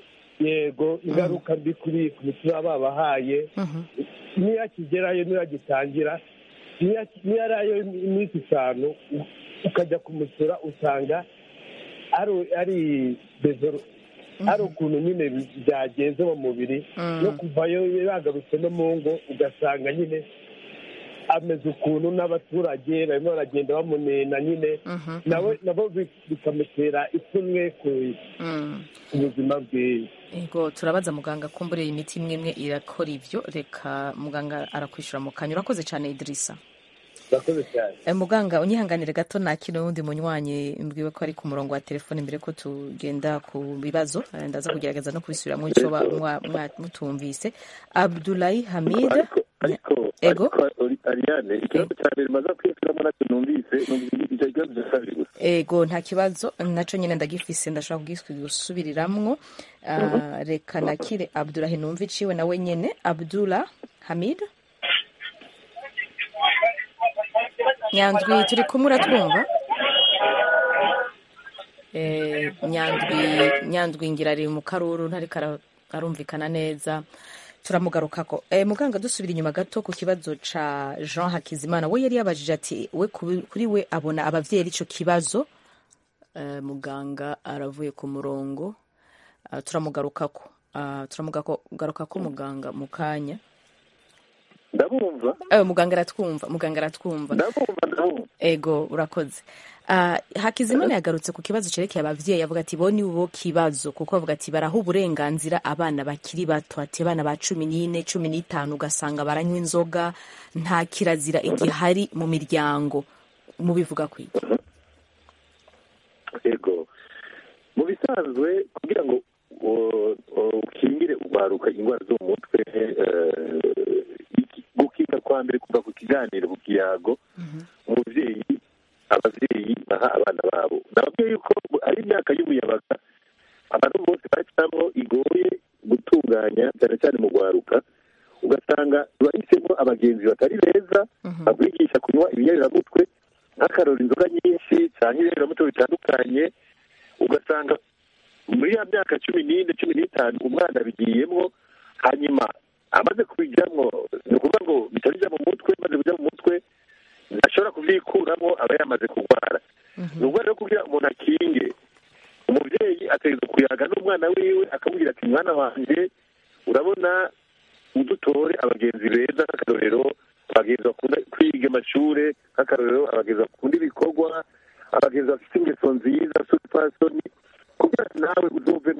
yego ingaruka mbi kuri ku miti baba babahaye niyo akigerayo niyo agitangira niyo aki- niyo arayo iminsi itanu u- ukajya kumusura usanga ari ari bezoro ari ukuntu nyine bi- byagenze mu mubiri no kuvayo yagarutse no mu ngo ugasanga nyine ameze ukuntu n'abaturage barimo baragenda bamunena nyine nawe nabo bi- bikamutera ipfunwe ku ku buzima bwe Ego turabaza muganga kumbure imiti imwe imwe irakora ivyo reka muganga arakwishyura mu kanya urakoze cyane idirisa urakoze cyane Eh, muganga unyihanganire gato nakira n'undi munywanyi mbwiwe ko ari ku murongo wa telefone mbere ko tugenda ku bibazo Eh, ndaza kugerageza no kubisubiramo icyo ba- mwa- mwa- mutumvise abdulayi hamid ariko Ego. ariko Ariane ikibazo cya mbere maze kwiyumviramo nacyo numvise numvise icyo kibazo cya kabiri gusa ego nta kibazo naco nyine ndagifise ndashobora kugisubiriramo Ah, reka nakire abdulahi numva iciwe nawe nyene abdullah hamid nyandwi turi kumwe uratwumva Eh, nyandwi nyandwi ngira ari mu karuru ntariko ara- arumvikana neza turamugarukako eh, muganga dusubira inyuma gato ku kibazo ca jean hakizimana we yari yabajije ati we kubi- kuri we abona abavyeyi ari ico kibazo eh, muganga aravuye ku murongo Ah, turamugarukako Ah, turamugarukako muganga mu kanya ndabumva Eh, muganga aratwumva muganga aratwumva ndabumva ndabumva ego urakoze Ah, hakizimana yagarutse ku kibazo cyerekeye abavyeyi avuga ati bo ni bo kibazo kuko bavuga ati baraha uburenganzira abana bakiri bato ati abana ba cumi n'ine cumi n'itanu ugasanga baranywa inzoga nta kirazira igihari mu miryango mubivuga kwiki yego mu bisanzwe kugira ngo uh, uh, ukingire urwaruka indwara zo mu mutwe eh, iki- gukinga kwa mbere kuva ku kiganiro ku kiyago umubyeyi ababyeyi baha abana babo nababwiye yuko ari imyaka y'umuyabaga abantu bose bacamo igoye gutunganya cyane cyane mu rwaruka ugasanga bahisemo abagenzi batari beza babigisha kunywa ibinyabiramutwe nk'akarora inzoga nyinshi cyangwa ibinyabiramutwe bitandukanye ugasanga muri ya myaka cumi n'ine cumi n'itanu umwana abigiyemo hanyuma amaze kubijyamo ni ukuvuga ngo bitari bijya mu mutwe maze kujya mu mutwe ntashobora kubyikuramo aba yamaze kurwara ni ukuvuga rero kugira umuntu akinge umubyeyi ategereza kuyaga n'umwana wiwe akamubwira ati mwana wanjye urabona udutore abagenzi beza nk'akarorero abagenzi bakunda kwiga amashuri nk'akarorero abagenzi bakunda ibikorwa abagenzi bafite ingeso nziza supasoni kugira ngo nawe uzovemo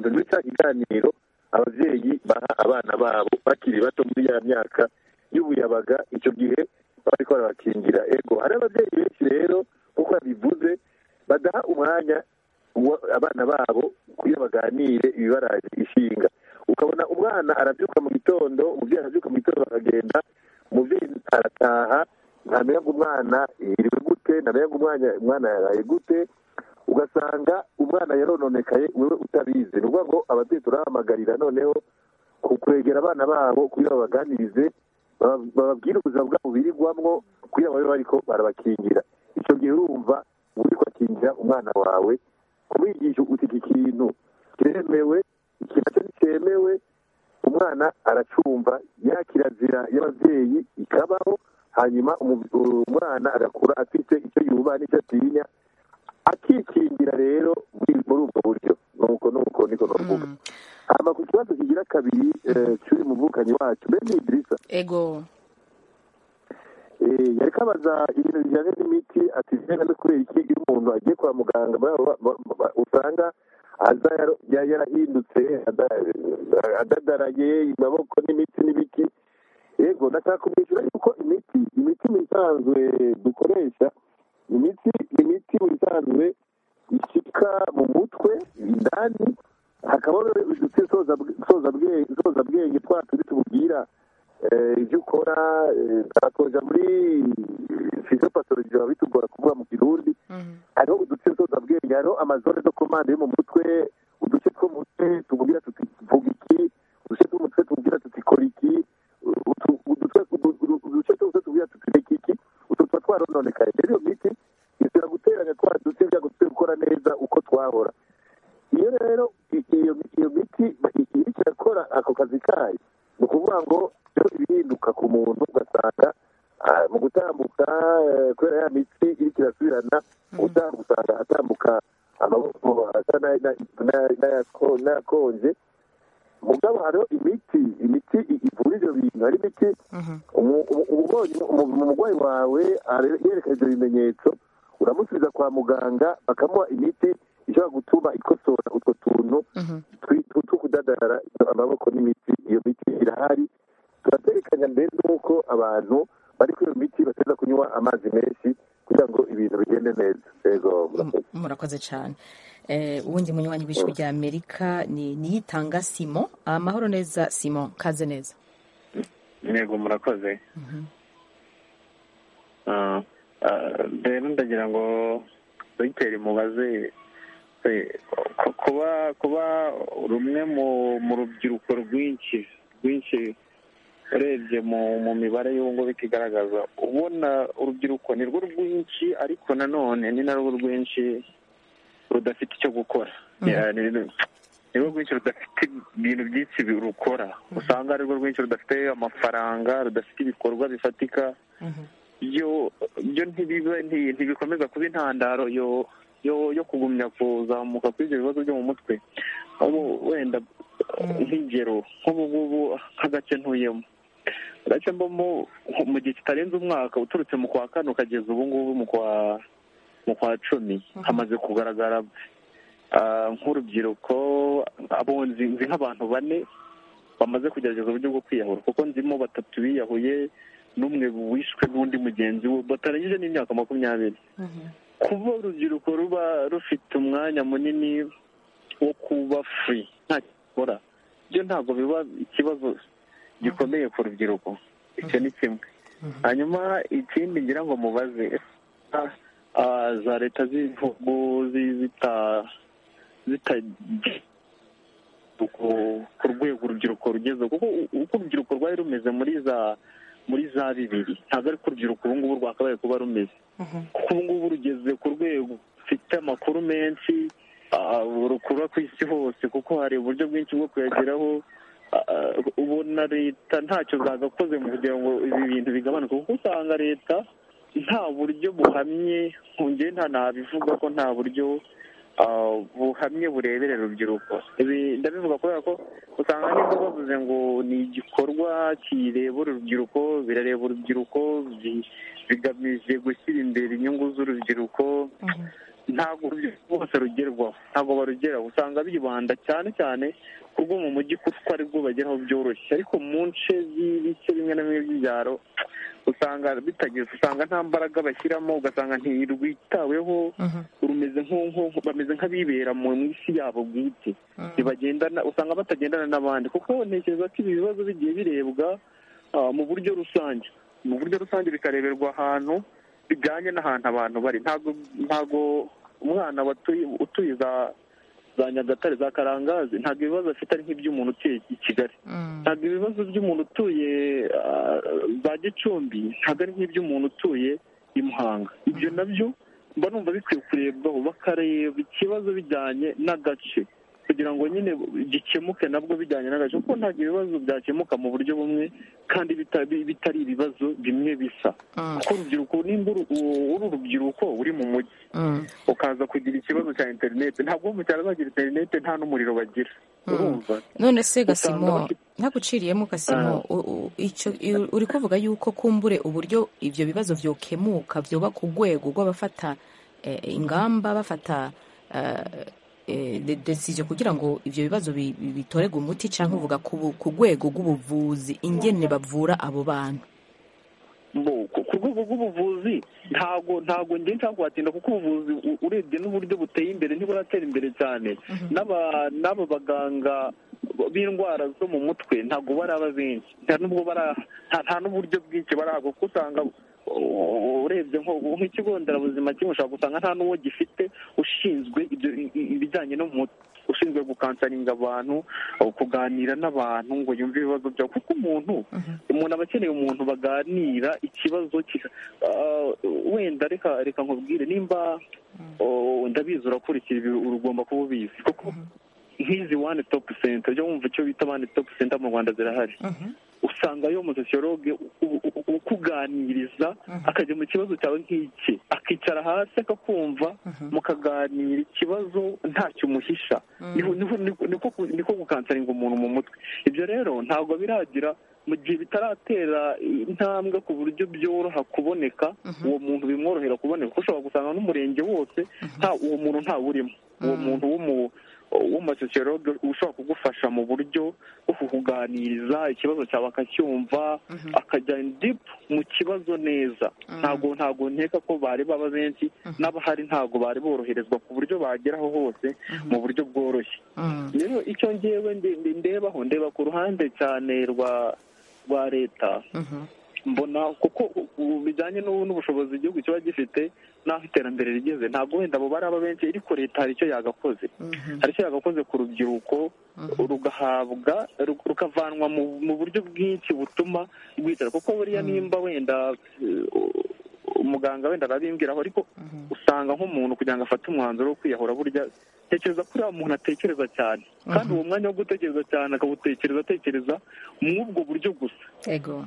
gitondo ni cya kiganiro ababyeyi baha abana babo bakiri bato muri ya myaka y'ubuyabaga icyo gihe bari ko barabakingira ego hari ababyeyi benshi rero nk'uko babivuze badaha umwanya abana babo kugira baganire ibibaraje ishinga ukabona umwana arabyuka mu gitondo umubyeyi arabyuka mu gitondo bakagenda umubyeyi arataha ntamenya ngo umwana yiriwe gute ntamenya ngo umwana yaraye gute ugasanga umwana yarononekaye wewe utabizi ni ukuvuga ngo ababyeyi turahamagarira noneho kwegera abana babo kugira babaganirize bababwire ubuzima bwabo birirwamwo kugira babe bariko barabakingira icyo gihe urumva uri kwakingira umwana wawe kumwigisha uti iki kintu kiremewe iki nacyo ntikemewe umwana aracumva ya kirazira y'ababyeyi ikabaho hanyuma umwana agakura afite icyo yubaha n'icyo atinya akikingira rero muri ubwo buryo nuko nuko niko navuga hama ku kibazo kigira kabiri cy'uyu muvukanyi wacu bene idirisa ego yari kabaza ibintu bijyanye n'imiti ati bijyanye no kubera iki iyo umuntu agiye kwa muganga usanga aza yarahindutse adadaraye amaboko n'imiti n'ibiki yego ndashaka kumwishyura yuko imiti imiti mu isanzwe dukoresha imiti imiti mu isanzwe ishyika mu mutwe indani hakabaho udutsi soza bwenge twa turi tububwira ibyo ukora twakoja muri fizopatologi biba bitugora kuvuga mu kirundi hariho udutsi soza bwenge hariho amazone zo komande yo mu mutwe uduce two mu mutwe tubwira tuti vuga iki uduce two mu mutwe tubwira tuti kora iki uduce twose tubwira tuti reka iki utu tuba twarononekaye rero iyo miti isubira guteranya twa duce kugira ngo tube gukora neza uko twahora iyo rero iyo miti iriko irakora ako kazi kayo ni ukuvuga ngo rero ibihinduka ku muntu ugasanga mu gutambuka kubera ya mitsi iriko irasubirana mu gutambuka usanga atambuka amaboko asa n'ayakonje mugabo hariho imiti imiti ivura ibyo bintu hari imiti umurwayi wawe yerekana ibyo bimenyetso uramusubiza kwa muganga bakamuha imiti ishobora gutuma ikosora utwo tuntu two kudadarara amaboko n'imiti iyo miti irahari turaterekanya mbere n'uko abantu bari kuri iyo miti bateza kunywa amazi menshi kugira ngo ibintu bigende neza yego murakoze cyane ubundi munywanyi w'ijwi rya amerika ni niyitanga simo amahoro neza simo kaze neza yego murakoze rero ndagira ngo dogiteri mubaze kuba kuba rumwe mu rubyiruko rwinshi rwinshi urebye mu mibare y'ubu bikigaragaza ubona urubyiruko ni rwo rwinshi ariko nanone ni narwo rwinshi rudafite icyo gukora ni rwo rwinshi rudafite ibintu byinshi rukora usanga ari rwo rwinshi rudafite amafaranga rudafite ibikorwa bifatika byo ntibikomeza kuba intandaro yo yo kugumya kuzamuka kuri ibyo bibazo byo mu mutwe wenda nk'ingero nk'ubu ngubu nk'agace ntuyemo agace mbamo mu gihe kitarenze umwaka uturutse mu kwa kane ukageza ubu ngubu mu kwa cumi hamaze kugaragara nk'urubyiruko abonzi nzi nk'abantu bane bamaze kugerageza uburyo bwo kwiyahura kuko nzimo batatu biyahuye n'umwe wishwe n'undi mugenzi we batarangije n'imyaka makumyabiri kuba urubyiruko ruba rufite umwanya munini wo kuba furi nta gikora byo ntabwo biba ikibazo gikomeye ku rubyiruko icyo ni kimwe hanyuma ikindi ngira ngo mubaze za leta z'ibihugu ku rwego urubyiruko rugeze kuko uko urubyiruko rwari rumeze muri za muri za bibiri ntabwo ari ko urubyiruko ubu ngubu rwakabaye kuba rumeze kuko ubu ngubu rugeze ku rwego rufite amakuru menshi rukura ku isi hose kuko hari uburyo bwinshi bwo kuyageraho ubona leta ntacyo zagakoze mu kugira ngo ibi bintu bigabanuke kuko usanga leta nta buryo buhamye nkongere nta nabivuga ko nta buryo buhamye bureberera urubyiruko ibi ndabivuga kubera ko usanga niba bavuze ngo ni igikorwa kirebera urubyiruko birareba urubyiruko bigamije gushyira imbere inyungu z'urubyiruko ntabwo urubyiruko bose rugerwaho ntabwo barugeraho usanga bibanda cyane cyane ku rwo mu mujyi kuko ari rwo bageraho byoroshye ariko mu nce z'ibice bimwe na bimwe by'ibyaro usanga bitageze usanga nta mbaraga bashyiramo ugasanga ntirwitaweho rumeze nk'uko bameze nk'abibera mu isi yabo bwite ntibagendana usanga batagendana n'abandi kuko ntekereza ko ibi bibazo bigiye birebwa ah, mu buryo rusange mu buryo rusange bikareberwa ahantu bijyanye n'ahantu abantu bari ntabwo ntabwo umwana watuye utuye za za nyagatare za karangazi ntabwo ibibazo afite ari nk'iby'umuntu utuye i kigali ntabwo ibibazo by'umuntu utuye ah, za gicumbi ntabwo ari nk'iby'umuntu utuye i muhanga ibyo nabyo mba numva bikwiye kurebwaho bakareba ikibazo bijyanye n'agace kugira ngo nyine gikemuke nabwo bijyanye n'agace kuko ntabwo ibibazo byakemuka mu buryo bumwe kandi bita- bi- bitari ibibazo bimwe bisa kuko urubyiruko nimba uru- uri urubyiruko uri mu mujyi ukaza kugira ikibazo cya interineti ntabwo wo mu cyaro bagira interineti nta n'umuriro bagira urumva none se Usanga gasimo bafite- ntaguciriyemo gasimo u- u- icyo i- uri kuvuga yuko kumbure uburyo ibyo bibazo byokemuka byoba ku rwego rw'abafata eh, ingamba bafata eh, eh, de- decision kugira ngo ibyo bibazo bi- bi- bitorerwe umuti cyangwa uvuga ku bu- ku rwego rw'ubuvuzi ingene bavura abo bantu Bo, ku ku rwego rw'ubuvuzi ntabwo ntabwo njye nshaka kuhatinda kuko ubuvuzi u- urebye n'uburyo buteye imbere ntiburatera imbere cyane n'aba n'aba baganga b'indwara zo mu mutwe ntabwo baraba benshi nta n'ubwo bara nta- nta n'uburyo bwinshi barahabwa kuko usanga u- urebye nko nk'ikigo nderabuzima kimwe ushobora gusanga nta n'uwo gifite ushinzwe ibyo i- i- ibijyanye no mu mutwe ushinzwe gukansaringa abantu kuganira n'abantu ngo yumve ibibazo byabo kuko umuntu umuntu aba akeneye umuntu baganira ikibazo kika ah, wenda reka reka nkubwire nimba oh, ndabizi urakurikira ibi ugomba kuba ubizi kuko nk'izi wani topu senta ujya wumva icyo bita wani topu senta mu rwanda zirahari usanga yo umusosiyologe ukuganiriza akajya mu kibazo cyawe nk'iki akicara hasi akakumva mukaganira ikibazo ntacyo umuhisha Niho- niho- niko- niko niko gukansaringa umuntu mu mutwe ibyo rero ntabwo biragira mu gihe bitaratera intambwe ku buryo byoroha kuboneka uwo muntu bimworohera kuboneka kuko ushobora gusanga n'umurenge wose nta uwo muntu ntawurimo uwo muntu w'umu w'umusosiyologe ushobora kugufasha mu buryo bwo kukuganiriza ikibazo cyawe akacyumva akajya dipu mu kibazo neza ntabwo ntabwo nkeka ko bari baba benshi n'abahari ntabwo bari boroherezwa ku buryo bageraho hose mu buryo bworoshye rero icyo ngewe ndi- ndi- ndebaho ndeba ku ruhande cyane rwa rwa leta mbona kuko ubu bijyanye n'ubu n'ubushobozi igihugu kiba gifite n'aho iterambere rigeze ntabwo wenda abo bari aba benshi ariko leta hari icyo yagakoze hari icyo yagakoze ku rubyiruko rugahabwa ru- rukavanwa mu mu buryo bwinshi butuma rwicara kuko buriya nimba wenda eh, umuganga wenda arabimbwiraho ariko usanga nk'umuntu kugira ngo afate umwanzuro wo kwiyahura burya tekereza kuri wa muntu atekereza cyane kandi uwo mwanya wo gutekereza cyane akawutekereza atekereza muri ubwo buryo gusa ego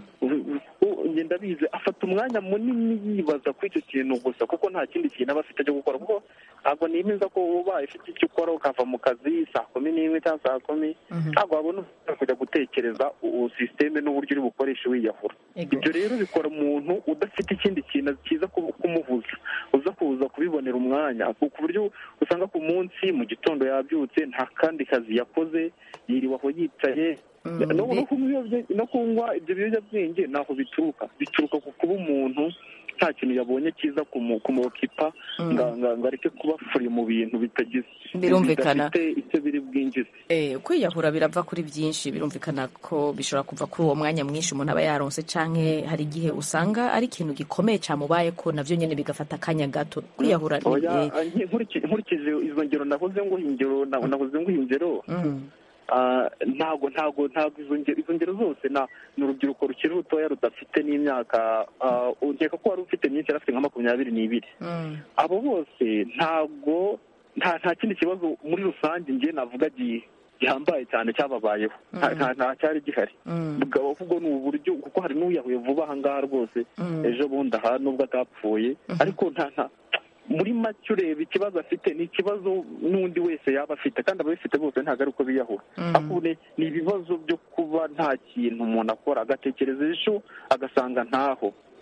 ngenda bize afata umwanya munini yibaza kuri icyo kintu gusa kuko nta kindi kintu aba afite cyo gukora kuko ntabwo nemeza ko ubaye ufite icyo ukora ukava mu kazi saa kumi n'imwe cyangwa saa kumi ntabwo wabona umwanya kujya gutekereza ubu sisiteme n'uburyo uri bukoreshe wiyahura ibyo rero bikora umuntu udafite ikindi kintu cyiza ku- kumuhuza uza kuza kubibonera umwanya ku ku buryo usanga ku munsi mu gitondo yabyutse nta kandi kazi yakoze yiriwe aho yicaye no no kunywa ibiyobya- no kunywa ibyo biyobyabwenge ntaho bituruka bituruka ku kuba umuntu nta kintu yabonye cyiza kumu- kumukipa nga- nga- ngo areke kuba furi mu bintu bitagize Birumvikana. bidafite icyo biri bwinjize Eh, kwiyahura birava kuri byinshi birumvikana ko bishobora kuva kuri uwo mwanya mwinshi umuntu aba yaronse canke hari igihe usanga ari ikintu gikomeye cyamubaye ko navyo nyene bigafata akanya gato kwiyahura ni- Oya, eh, nke- nkuriki- nkurikije izo ngero nahoze nguha ingero na- nahoze nguha ingero mm, Ah, ntabwo ntabwo ntabwo izo ngero izo ngero zose na ni urubyiruko rukiri rutoya rudafite n'imyaka ah, ukeka ko wari ufite myinshi yari afite nka makumyabiri n'ibiri mm, abo bose ntabwo nta nta kindi kibazo muri rusange njye navuga gi- gihambaye cyane cyababayeho nta nta- nta cyari gihari mm, bwaba ahubwo ni uburyo kuko hari n'uyahuye vuba aha ngaha rwose mm. ejo bundi aha nubwo atapfuye ariko nta nta muri make ureba ikibazo afite ni ikibazo n'undi wese yaba afite kandi ababifite bose ntabwo ari uko biyahura ahubwo ni- ni ibibazo byo kuba nta kintu umuntu akora agatekereza ejo agasanga ntaho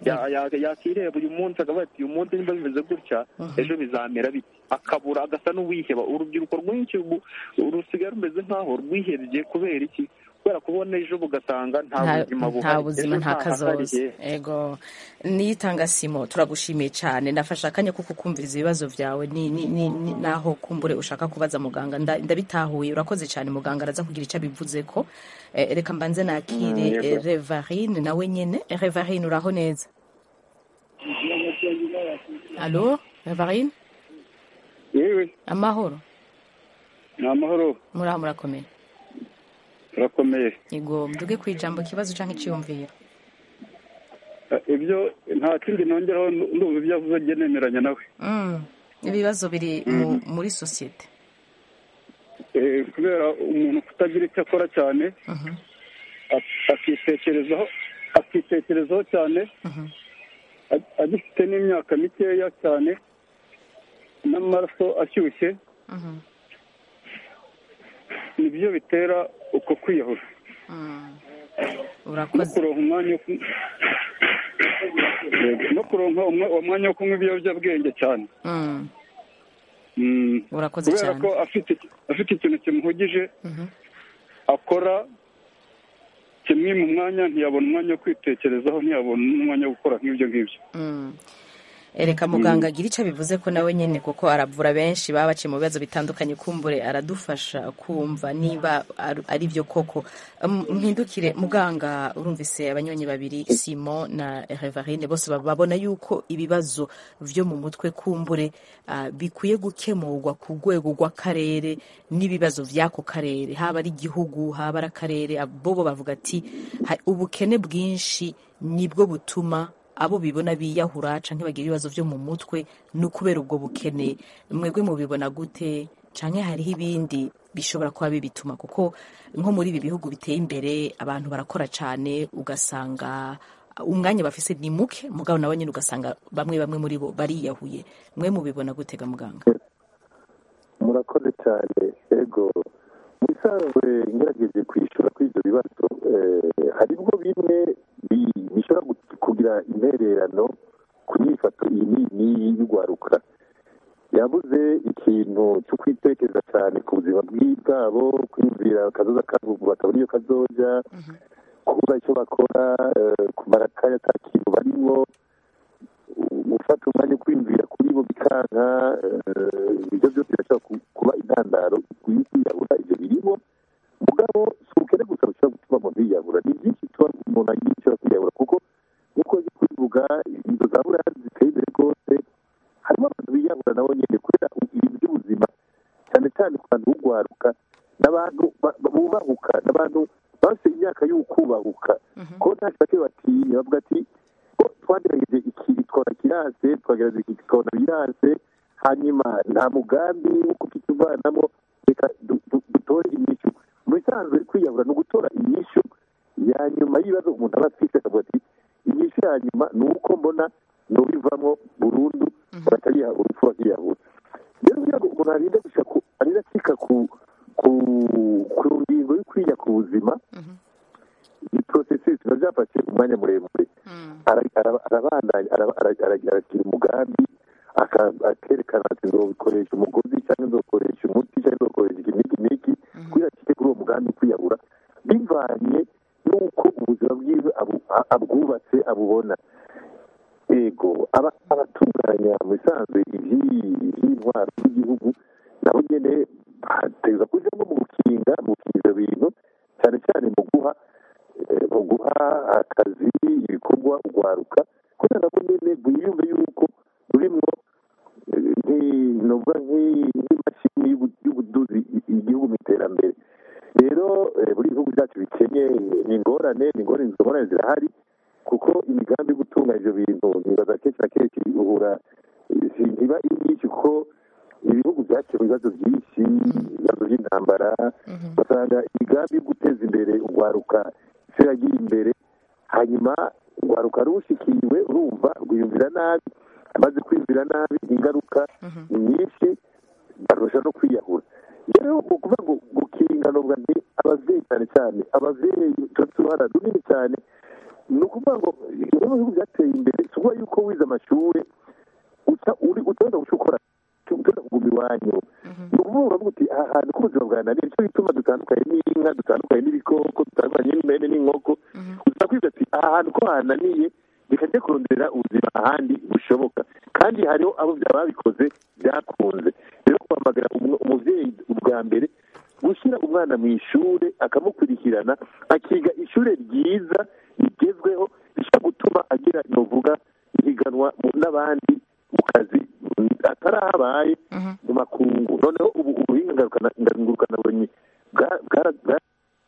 Ya- ya- yakireba uyu munsi akavuga ati uyu munsi niba bimeze gutya ejo bizamera biti akabura agasa n'uwiheba urubyiruko rwinshi ubu rusigaye rumeze nk'aho rwihebye kubera iki kubera kubona ejo bugasanga nta nta buzima buhari nta buzima Ejo nta ntahahari, kazoza eh. ego niyitanga simo turagushimiye cyane ndafashe akanya ko kukumviriza ibibazo byawe ni ni ni ni- naho kumbure ushaka kubaza muganga Nda- ndabitahuye urakoze cyane muganga araza kugira icyo abivuze ko Eh, reka mbanze nakire Mm, yego. eh, revarine nawe nyene Eh, revarine uraho neza alo revarine yewe amahoro ni amahoro muraho murakomeye turakomeye yego mvuge ku ijambo ikibazo cyangwa icyiyumviro Eh, ibyo nta kindi nongeraho ndumva ibyo avuze njye nemeranya nawe Mm, ibibazo biri mu- muri sosiyete Eh, kubera umuntu kutagira icyo akora cyane Mhm, ak- akitekerezaho akitekerezaho cyane mhm. a- agifite n'imyaka mikeya cyane n'amaraso ashyushye Mhm, nibyo bitera uko kwiyahura mm. no urakoze kuronka umwanya wo ku- Yego, no kuronka umwa- uwo mwanya wo kunywa ibiyobyabwenge cyane Mm, Mm. urakoze kubera cyane ko afite afite ikintu kimuhugije Mhm, akora kimwima umwanya ntiyabona umwanya wo kwitekerezaho ntiyabona n'umwanya wo gukora nk'ibyo ngibyo mm. ereka muganga agira icyo abivuze ko nawe nyine kuko aravura benshi baba baciye mu bibazo bitandukanye kumbure aradufasha kumva niba ar- ari byo koko Um, mpindukire muganga urumvise abanyonyi babiri simon na revarine bose baba babona yuko ibibazo byo mu mutwe kumbure ah, bikwiye gukemurwa ku rwego rw'akarere n'ibibazo by'ako karere haba ari igihugu haba ari akarere bobo bavuga ati "Ha- ubukene bwinshi nibwo butuma abo bibona biyahura canke bagira ibibazo vyo mu mutwe ni ukubera ubwo bukene mwebwe mubibona gute canke hariho ibindi bishobora kuba bibituma kuko nko muri ibi bihugu biteye imbere abantu barakora cane ugasanga umwanya bafise ni muke mugabo nawe nyine ugasanga bamwe bamwe muri bo bariyahuye mwe mubibona gutega muganga murakoze cyane ego mu bisanzwe ngerageje kwishyura kuri ibyo bibazo eh, haribwo bimwe bi- bishobora gu- kugira intererano ku myifato iyi n'iyi n'iyi y'urwaruka yabuze ikintu cyo kwitekereza cyane ku buzima bwi- bwabo kwiyumvira akazoza kabo batabona iyo kazoja kubura icyo bakora eh, kumara akanya ata kintu barimo gufata umwanya wo kwiyumvira kuri bo bikanka eh, ibyo byose birashobora ku- kuba intandaro ikwiye kwiyahura ibyo birimo mugabo si ubukene gusa bushobora gutuma umuntu yiyahura ni byinshi bituma umuntu agira icyo kwiyahura kuko nk'uko nzi kubivuga inzu za buraya ziteye imbere rwose harimo abantu biyahura nabo nyine kubera ibintu by'ubuzima cyane cyane ku bantu b'ugwaruka n'abantu ba- ba- bubahuka n'abantu bafite imyaka y'ukubahuka ko nta bake batinya bavuga ati ko twagerageje iki twabona kirase twagerageza iki tukabona birase hanyuma nta mugambi wo kukituvanamo reka du- du- dutore inyishu mu bisanzwe kwiyahura ni ugutora inyishu ya nyuma y'ibibazo umuntu aba afite akavuga ati inyishu ya nyuma ni uko mbona nubivamo burundu bakariha urupfu bakiyahura rero kugira ngo umuntu arinde gushika ku arinde acika ku ku ku ngingo yo kwiya ku buzima iyi porosesisi biba byafashe umwanya muremure Ara- ara- arabandanya ara- ara- ara- aragira umugambi aka- akerekana ati nzobikoresha umugozi cyangwa nzokoresha umuti cyangwa nzokoresha iki n'iki n'iki kugira acike kuri uwo mugambi kwiyahura bivanye n'uko ubuzima bwiwe abu- a- abwubatse abubona yego aba- abatunganya mu bisanzwe iby'iyi- iby'intwaro z'igihugu nabo nyine bategereza kujyamo mu gukinga mu gukinga ibyo bintu cyane cyane mu guha eh, mu guha akazi ibikorwa urwaruka kugira nabo nyine bwiyumve yuko rurimwo eh, nki- novuga nki- nk'imashini y'ubu- y'ubuduzi i- igihugu mu iterambere rero eh, buri bihugu byacu bikenye ni ingorane ni ingorane izo ngorane zirahari kuko imigambi yo gutunganya ibyo bintu nibaza kenshi na kenshi uhura eh, ntiba ari myinshi kuko ibihugu byakemuye ibibazo byinshi ibibazo by'intambara ugasanga imigambi yo guteza imbere urwaruka isi yagiye imbere hanyuma urwaruka rushikiriwe urumva rwiyumvira nabi amaze kwiyumvira nabi ingaruka ni nyinshi barusha no kwiyahura rero mu kuvuga ngo gukinga novuga nti ababyeyi cyane cyane ababyeyi turafite uruhara runini cyane ni ukuvuga ngo bimwe mu bihugu byateye imbere si ukuvuga yuko wize amashuri uca uri utoza guca ukora utoza kuguma iwanyu ni ukuvuga uravuga uti aha hantu k'ubuzima bwananiye nicyo gituma dutandukanye n'inka dutandukanye n'ibikoko dutandukanye n'impene n'inkoko uza kwiga ati aha hantu ko hananiye reka njye kurondera ubuzima ahandi bushoboka kandi hariho abo byaba babikoze byakunze rero guhamagara umu- umubyeyi ubwa mbere gushyira umwana mu ishuri akamukurikirana akiga ishuri ryiza rigezweho rishobora gutuma agira novuga ihiganwa mu- n'abandi mu kazi mm, atarahabaye mu makungu noneho ubu ubuhinga ngurukana- ngurukanabumenyi bwa- bwara- bwa-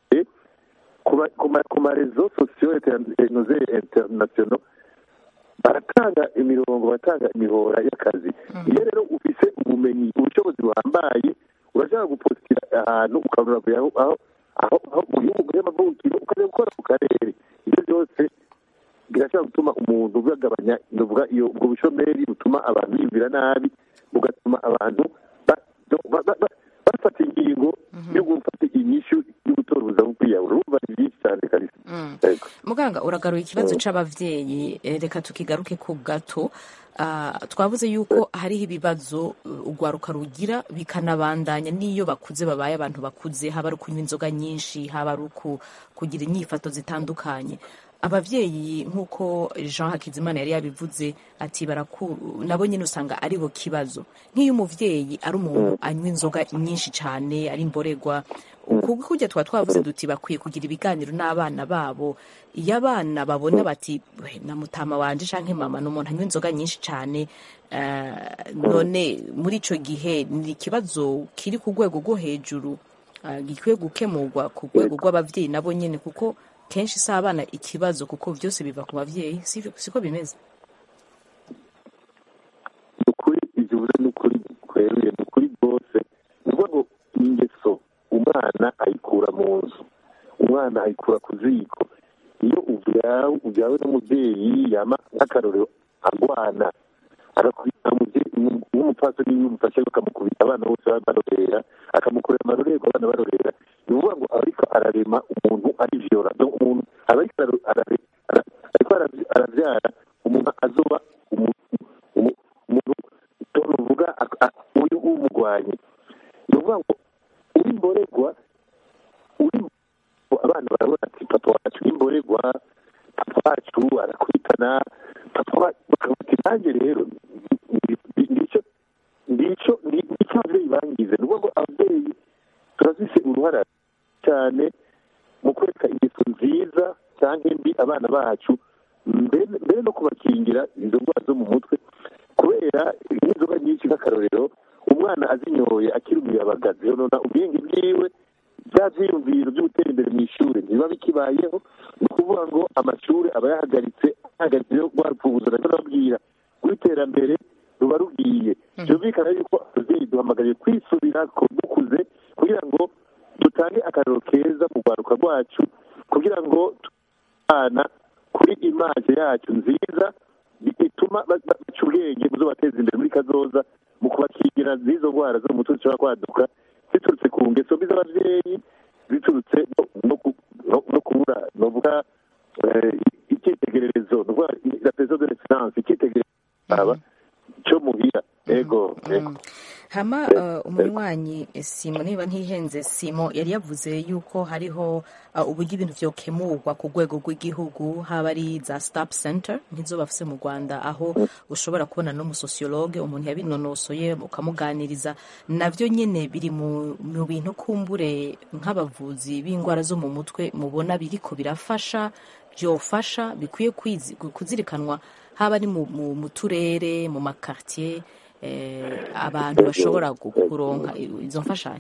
ku ma- ku ma- ku marezo sosiyo interinete interinasiyono baratanga imirongo batanga imihora y'akazi iyo rero ufise ubumenyi ubushobozi buhambaye urashobora gupositira ahantu ukabona aho aho aho aho mu gihugu y'amavukiro ukajya gukora ku karere ibyo byose birashobora gutuma umuntu bagabanya ndavuga iyo ubwo bushomeri butuma abantu biyumvira nabi bugatuma abantu ba- ba- ba- ba- bafata ingingo yo gufata inyishu yo gutora ubuzima bwo kwiyahura urumva ni byinshi cyane kabisa Yego. muganga uragaruye ikibazo c'abavyeyi eh, reka tukigaruke ku gato Ah, twavuze yuko hariho ibibazo uh, urwaruka rugira bikanabandanya n'iyo bakuze babaye abantu bakuze haba ari ukunywa inzoga nyinshi haba ari uku- kugira inyifato zitandukanye abavyeyi nk'uko jean hakizimana yari yabivuze ati baraku nabo nyine usanga ari bo kibazo nk'iyo umuvyeyi ari umuntu anywa inzoga nyinshi cyane ari imboregwa kuko kujya tuba twavuze duti bakwiye kugira ibiganiro n'abana babo iyo abana babona bati "We, na mutama wanje canke mama ni umuntu anywa inzoga nyinshi cyane eh, none muri ico gihe ni ikibazo kiri ku rwego rwo hejuru ah, gikwiye gukemurwa ku rwego rw'abavyeyi nabo nyene kuko kenshi si abana ikibazo kuko byose biva ku bavyeyi si- siko bimeze ni ukuri ibyo uvuze ni ukuri kweruye ni ukuri rwose ni ukuvuga ngo ingeso umwana ayikura mu nzu umwana ayikura ku ziko iyo ubyawe ubyawe n'umubyeyi yama nk'akarorero agwana agakubita umubyeyi nk'umupfasoni iyo umufashe bakamukubita abana bose baba barorera akamukorera amarorerwa abana barorera ni ukuvuga ngo aba ariko ararema umuntu ari viyora donc umuntu aba ariko araro- arare- ara- ariko aravy- aravyara umuntu azoba umu- umu- umuntu tuvuga uyu w'umugwanyi ni ukuvuga ngo uri mboregwa uri abana barabona ati papa wacu ni mboregwa papa wacu arakubitana papa wa- bakavuga ati nanjye rero ngicyo ngicyo ngicyo ababyeyi bangize ni ukuvuga ngo ababyeyi turazise uruhara cyane mu kwereka ingeso nziza cyangwa mbi abana bacu mbere mbere no kubakingira izo ndwara zo mu mutwe kubera n'inzoga nyinshi nk'akarorero umwana azinyoye akiri umuyabagazi yonona ubwenge bwiwe bya byiyumviro byo gutera imbere mu ishuri ntibiba bikibayeho ni ukuvuga ngo amashuri aba yahagaritse ahagaritse yo rwarupfubuzo ndetse nababwira rw'iterambere ruba rugiye byumvikana yuko ababyeyi duhamagariye kwisubira ko dukuze kugira ngo dutange akararo keza mu rwaruka rwacu kugira ngo abana kuri imaje yacu nziza bituma ba- ba- baca ubwenge mu zo bateza imbere muri kazoza mu kubakingira n'izo ndwara zo mu mutwe zishobora kwaduka ziturutse ku ngeso mbi z'ababyeyi ziturutse no- no ku- no- no kubura novuga eh, icyitegererezo ni ukuvuga la peso de l'excellence icyitegererezo cyo muhira ego ego hama uh, umunywanyi eh, simo niba ntihenze simo yari yavuze yuko hariho uh, uburyo ibintu vyokemurwa ku rwego rw'igihugu haba ari za stop center nk'izo bafise mu rwanda aho ushobora kubona n'umusosiyologe umuntu yabinonosoye ukamuganiriza navyo nyene biri mu, mu bintu kumbure nk'abavuzi b'indwara zo mu mutwe mubona biriko birafasha byofasha bikwiye kwizi- kuzirikanwa haba ari mu, mu, mu turere mu makartier eh, abantu bashobora gu- kuronka izo mfashanyo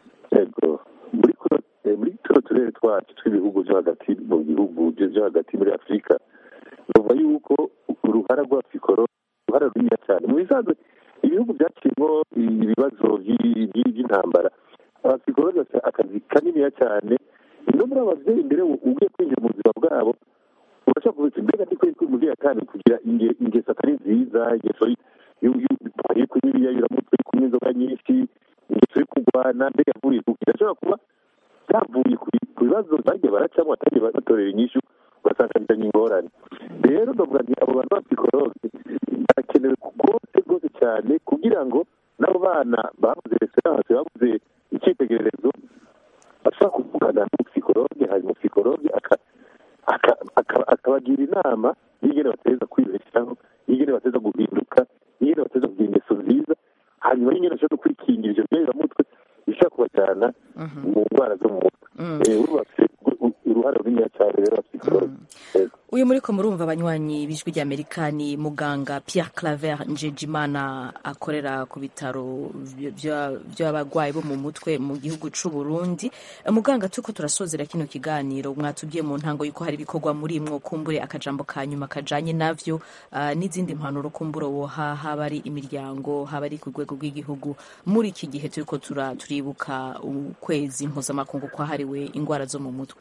ego muri kuno eh, muri tuno turere twacu tw'ibihugu byo hagati mu bihugu byo byo hagati muri afurika nuva yuko uruhara rwa fikoro uruhara runini cyane mu bisanzwe ibihugu byaciyemo ibibazo by'i- by'i- by'intambara abafikoro bafite akazi kaniniya cyane no muri ababyeyi mbere ugiye kwinjira mu buzima bwabo urashobora kuvuga ati mbega ndi kwereka umubyeyi atanu kugira inge- ingeso atari nziza ingeso y- yo- yo- yo kunywa ibiyayuramutwe yo kunywa inzoga nyinshi ingeso yo kurwana mbega yavuye ku irashobora kuba byavuye ku ku bibazo bagiye baracamo batagiye batorera inyishu ugasanga bizanye ingorane rero ndavuga nti abo bantu ba psikologe barakenewe rwose rwose cyane kugira ngo n'abo bana babuze referanse babuze icyitegererezo bashobora kuvugana n'umupsikologe hanyuma umupsikologe akabagira inama y'ingene bateza kwibeshaho y'ingene bateza guhinduka y'ingene bateza kugira ingeso nziza hanyuma y'ingene bashobora no kwikingira ivyo byeramutwe bishobora kubajyana mu ndwara zo mu mutwe bafite uruhare runini cyane rero abapsikologe uyu muri ko murumva abanywanyi b'ijwi ry'amerika ni muganga pierre claver njejimana akorera ku bitaro by'abarwayi bo mu mutwe mu gihugu c'u burundi muganga turiko turasozera kino kiganiro mwatubwiye mu ntango yuko hari ibikorwa muri mwo kumbure akajambo ka nyuma kajanye navyo uh, n'izindi mpanuro kumbure woha haba ari imiryango haba ari ku rwego rw'igihugu muri iki gihe turiko turibuka ukwezi mpuzamakungu kwahariwe ingwara zo mu mutwe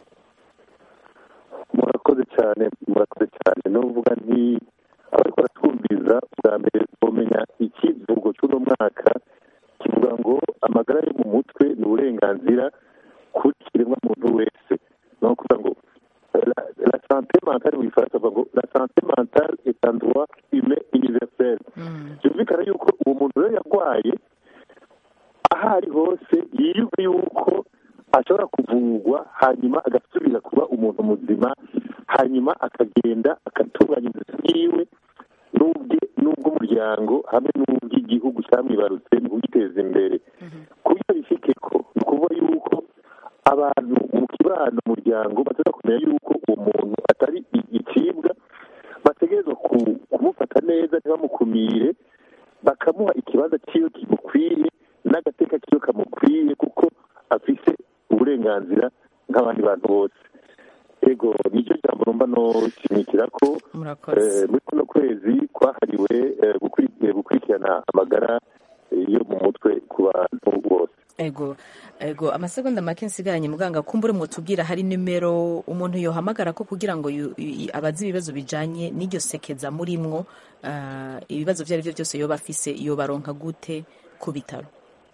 murakoze cyane murakoze cyane n'uvuga nti abariko baratwumviriza bwa mbere bamenya ikivugo cy'uno mwaka kivuga ngo amagara yo mu mutwe ni uburenganzira kuri kiremwa muntu wese ni ukuvuga ngo la santé mentale mu gifaransa bavuga ngo la santé mentale est un droit humain universel byumvikana yuko uwo muntu rero yarwaye aho ari hose yiyumve yuko ashobora kuvurwa hanyuma agasubira kuba umuntu muzima hanyuma akagenda agatunganya inzozi yiwe n'ubw'umuryango hamwe n'ubw'igihugu cyamwibarutse mu kugiteza imbere kuburyo bifite ko ni ukuvuga yuko abantu mu kibano umuryango bataza kumenya yuko uwo muntu atari igicibwa bategerezwa kumufata neza ntibamukumire bakamuha ikibanza cyiwe kimukwiye n'agateka kiwe kamukwiye kuko afise uburenganzira nk'abandi bantu bose ego nicyo jambo numva noshimikira ko muri kuno kwezi kwahariwe gukurikirana amagara yo mu mutwe ku bantu bose ego ego amasegonda make nsigaranye muganga kumbure mwotubwira hari nimero umuntu yohamagara ko kugira ngo abaze ibibazo bijanye n'iryo sekeza murimwo ibibazo ibyo ari byo byose yoba afise yobaronka gute ku bitaro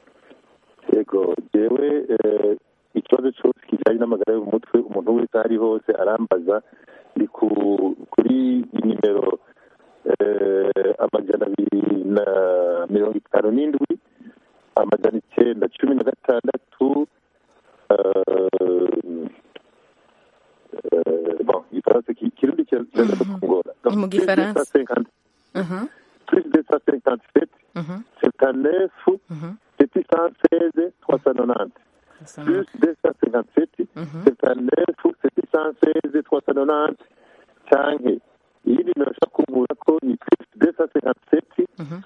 yego jewe ikibazo cyose kijyanye n'amagara yo mu mutwe umuntu wese aho ari hose arambaza ndi kuri nimero amajana abiri na mirongo itanu n'indwi amajana icyenda cumi na gatandatu igifaransa kirundi kiraza kungora mu gifaransa plus deux cent cinquante sept septanef sept cent seize trois cent nonante plus 257 79 716 390 canke iyindi nimero ushaka kumbura ko ni plus 257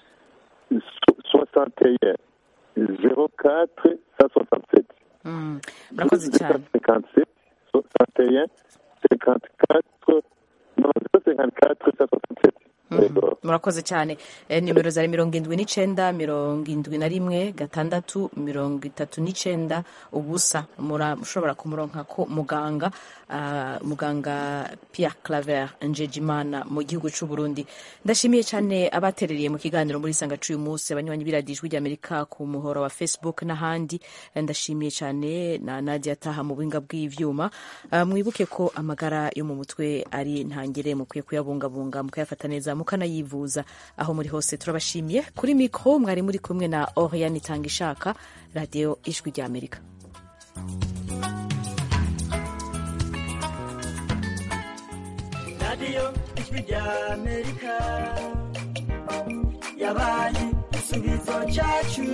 61 04 167 murakoze cyane 57 61 54 non 54 167 murakoze cyane nimero zari mirongo indwi n'icenda mirongo indwi na rimwe gatandatu mirongo itatu n'icenda ubusa mushobora kumuronka ko muganga muganga Pierre Claver Njejimana mu gihugu cy'u Burundi ndashimiye cyane abatereriye mu kiganiro muri sanga cy'uyu munsi abanywanyi biradijwe ry'Amerika ku muhoro wa Facebook n'ahandi ndashimiye cyane na Nadia Taha mu buhinga bw'ivyuma mwibuke ko amagara yo mu mutwe ari ntangere mukwiye kuyabungabunga mukayafata neza mukanayivuza aho muri hose turabashimiye kuri mikro mwari muri kumwe na Oriane Itangishaka radio ijwi rya Amerika radio ijwi rya Amerika yabaye igisubizo cyacu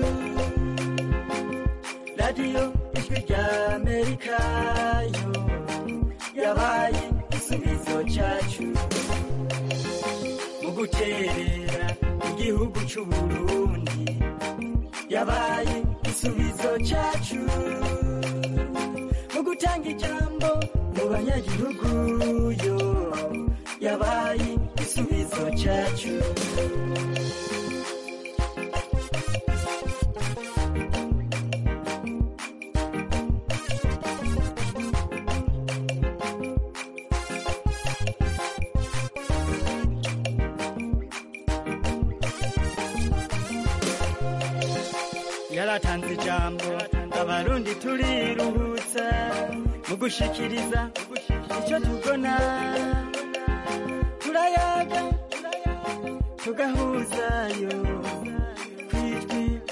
radio ijwi rya Amerika yo yabaye igisubizo cyacu mu guterera igihugu cy'u Burundi yabaye igisubizo cyacu mu gutanga ijambo mu banyagihugu yo yabaye igisubizo cyacu yaratanze ijambo abarundi turiruhutsa mu gushikiriza icyo tubona turayaga tugahuzayo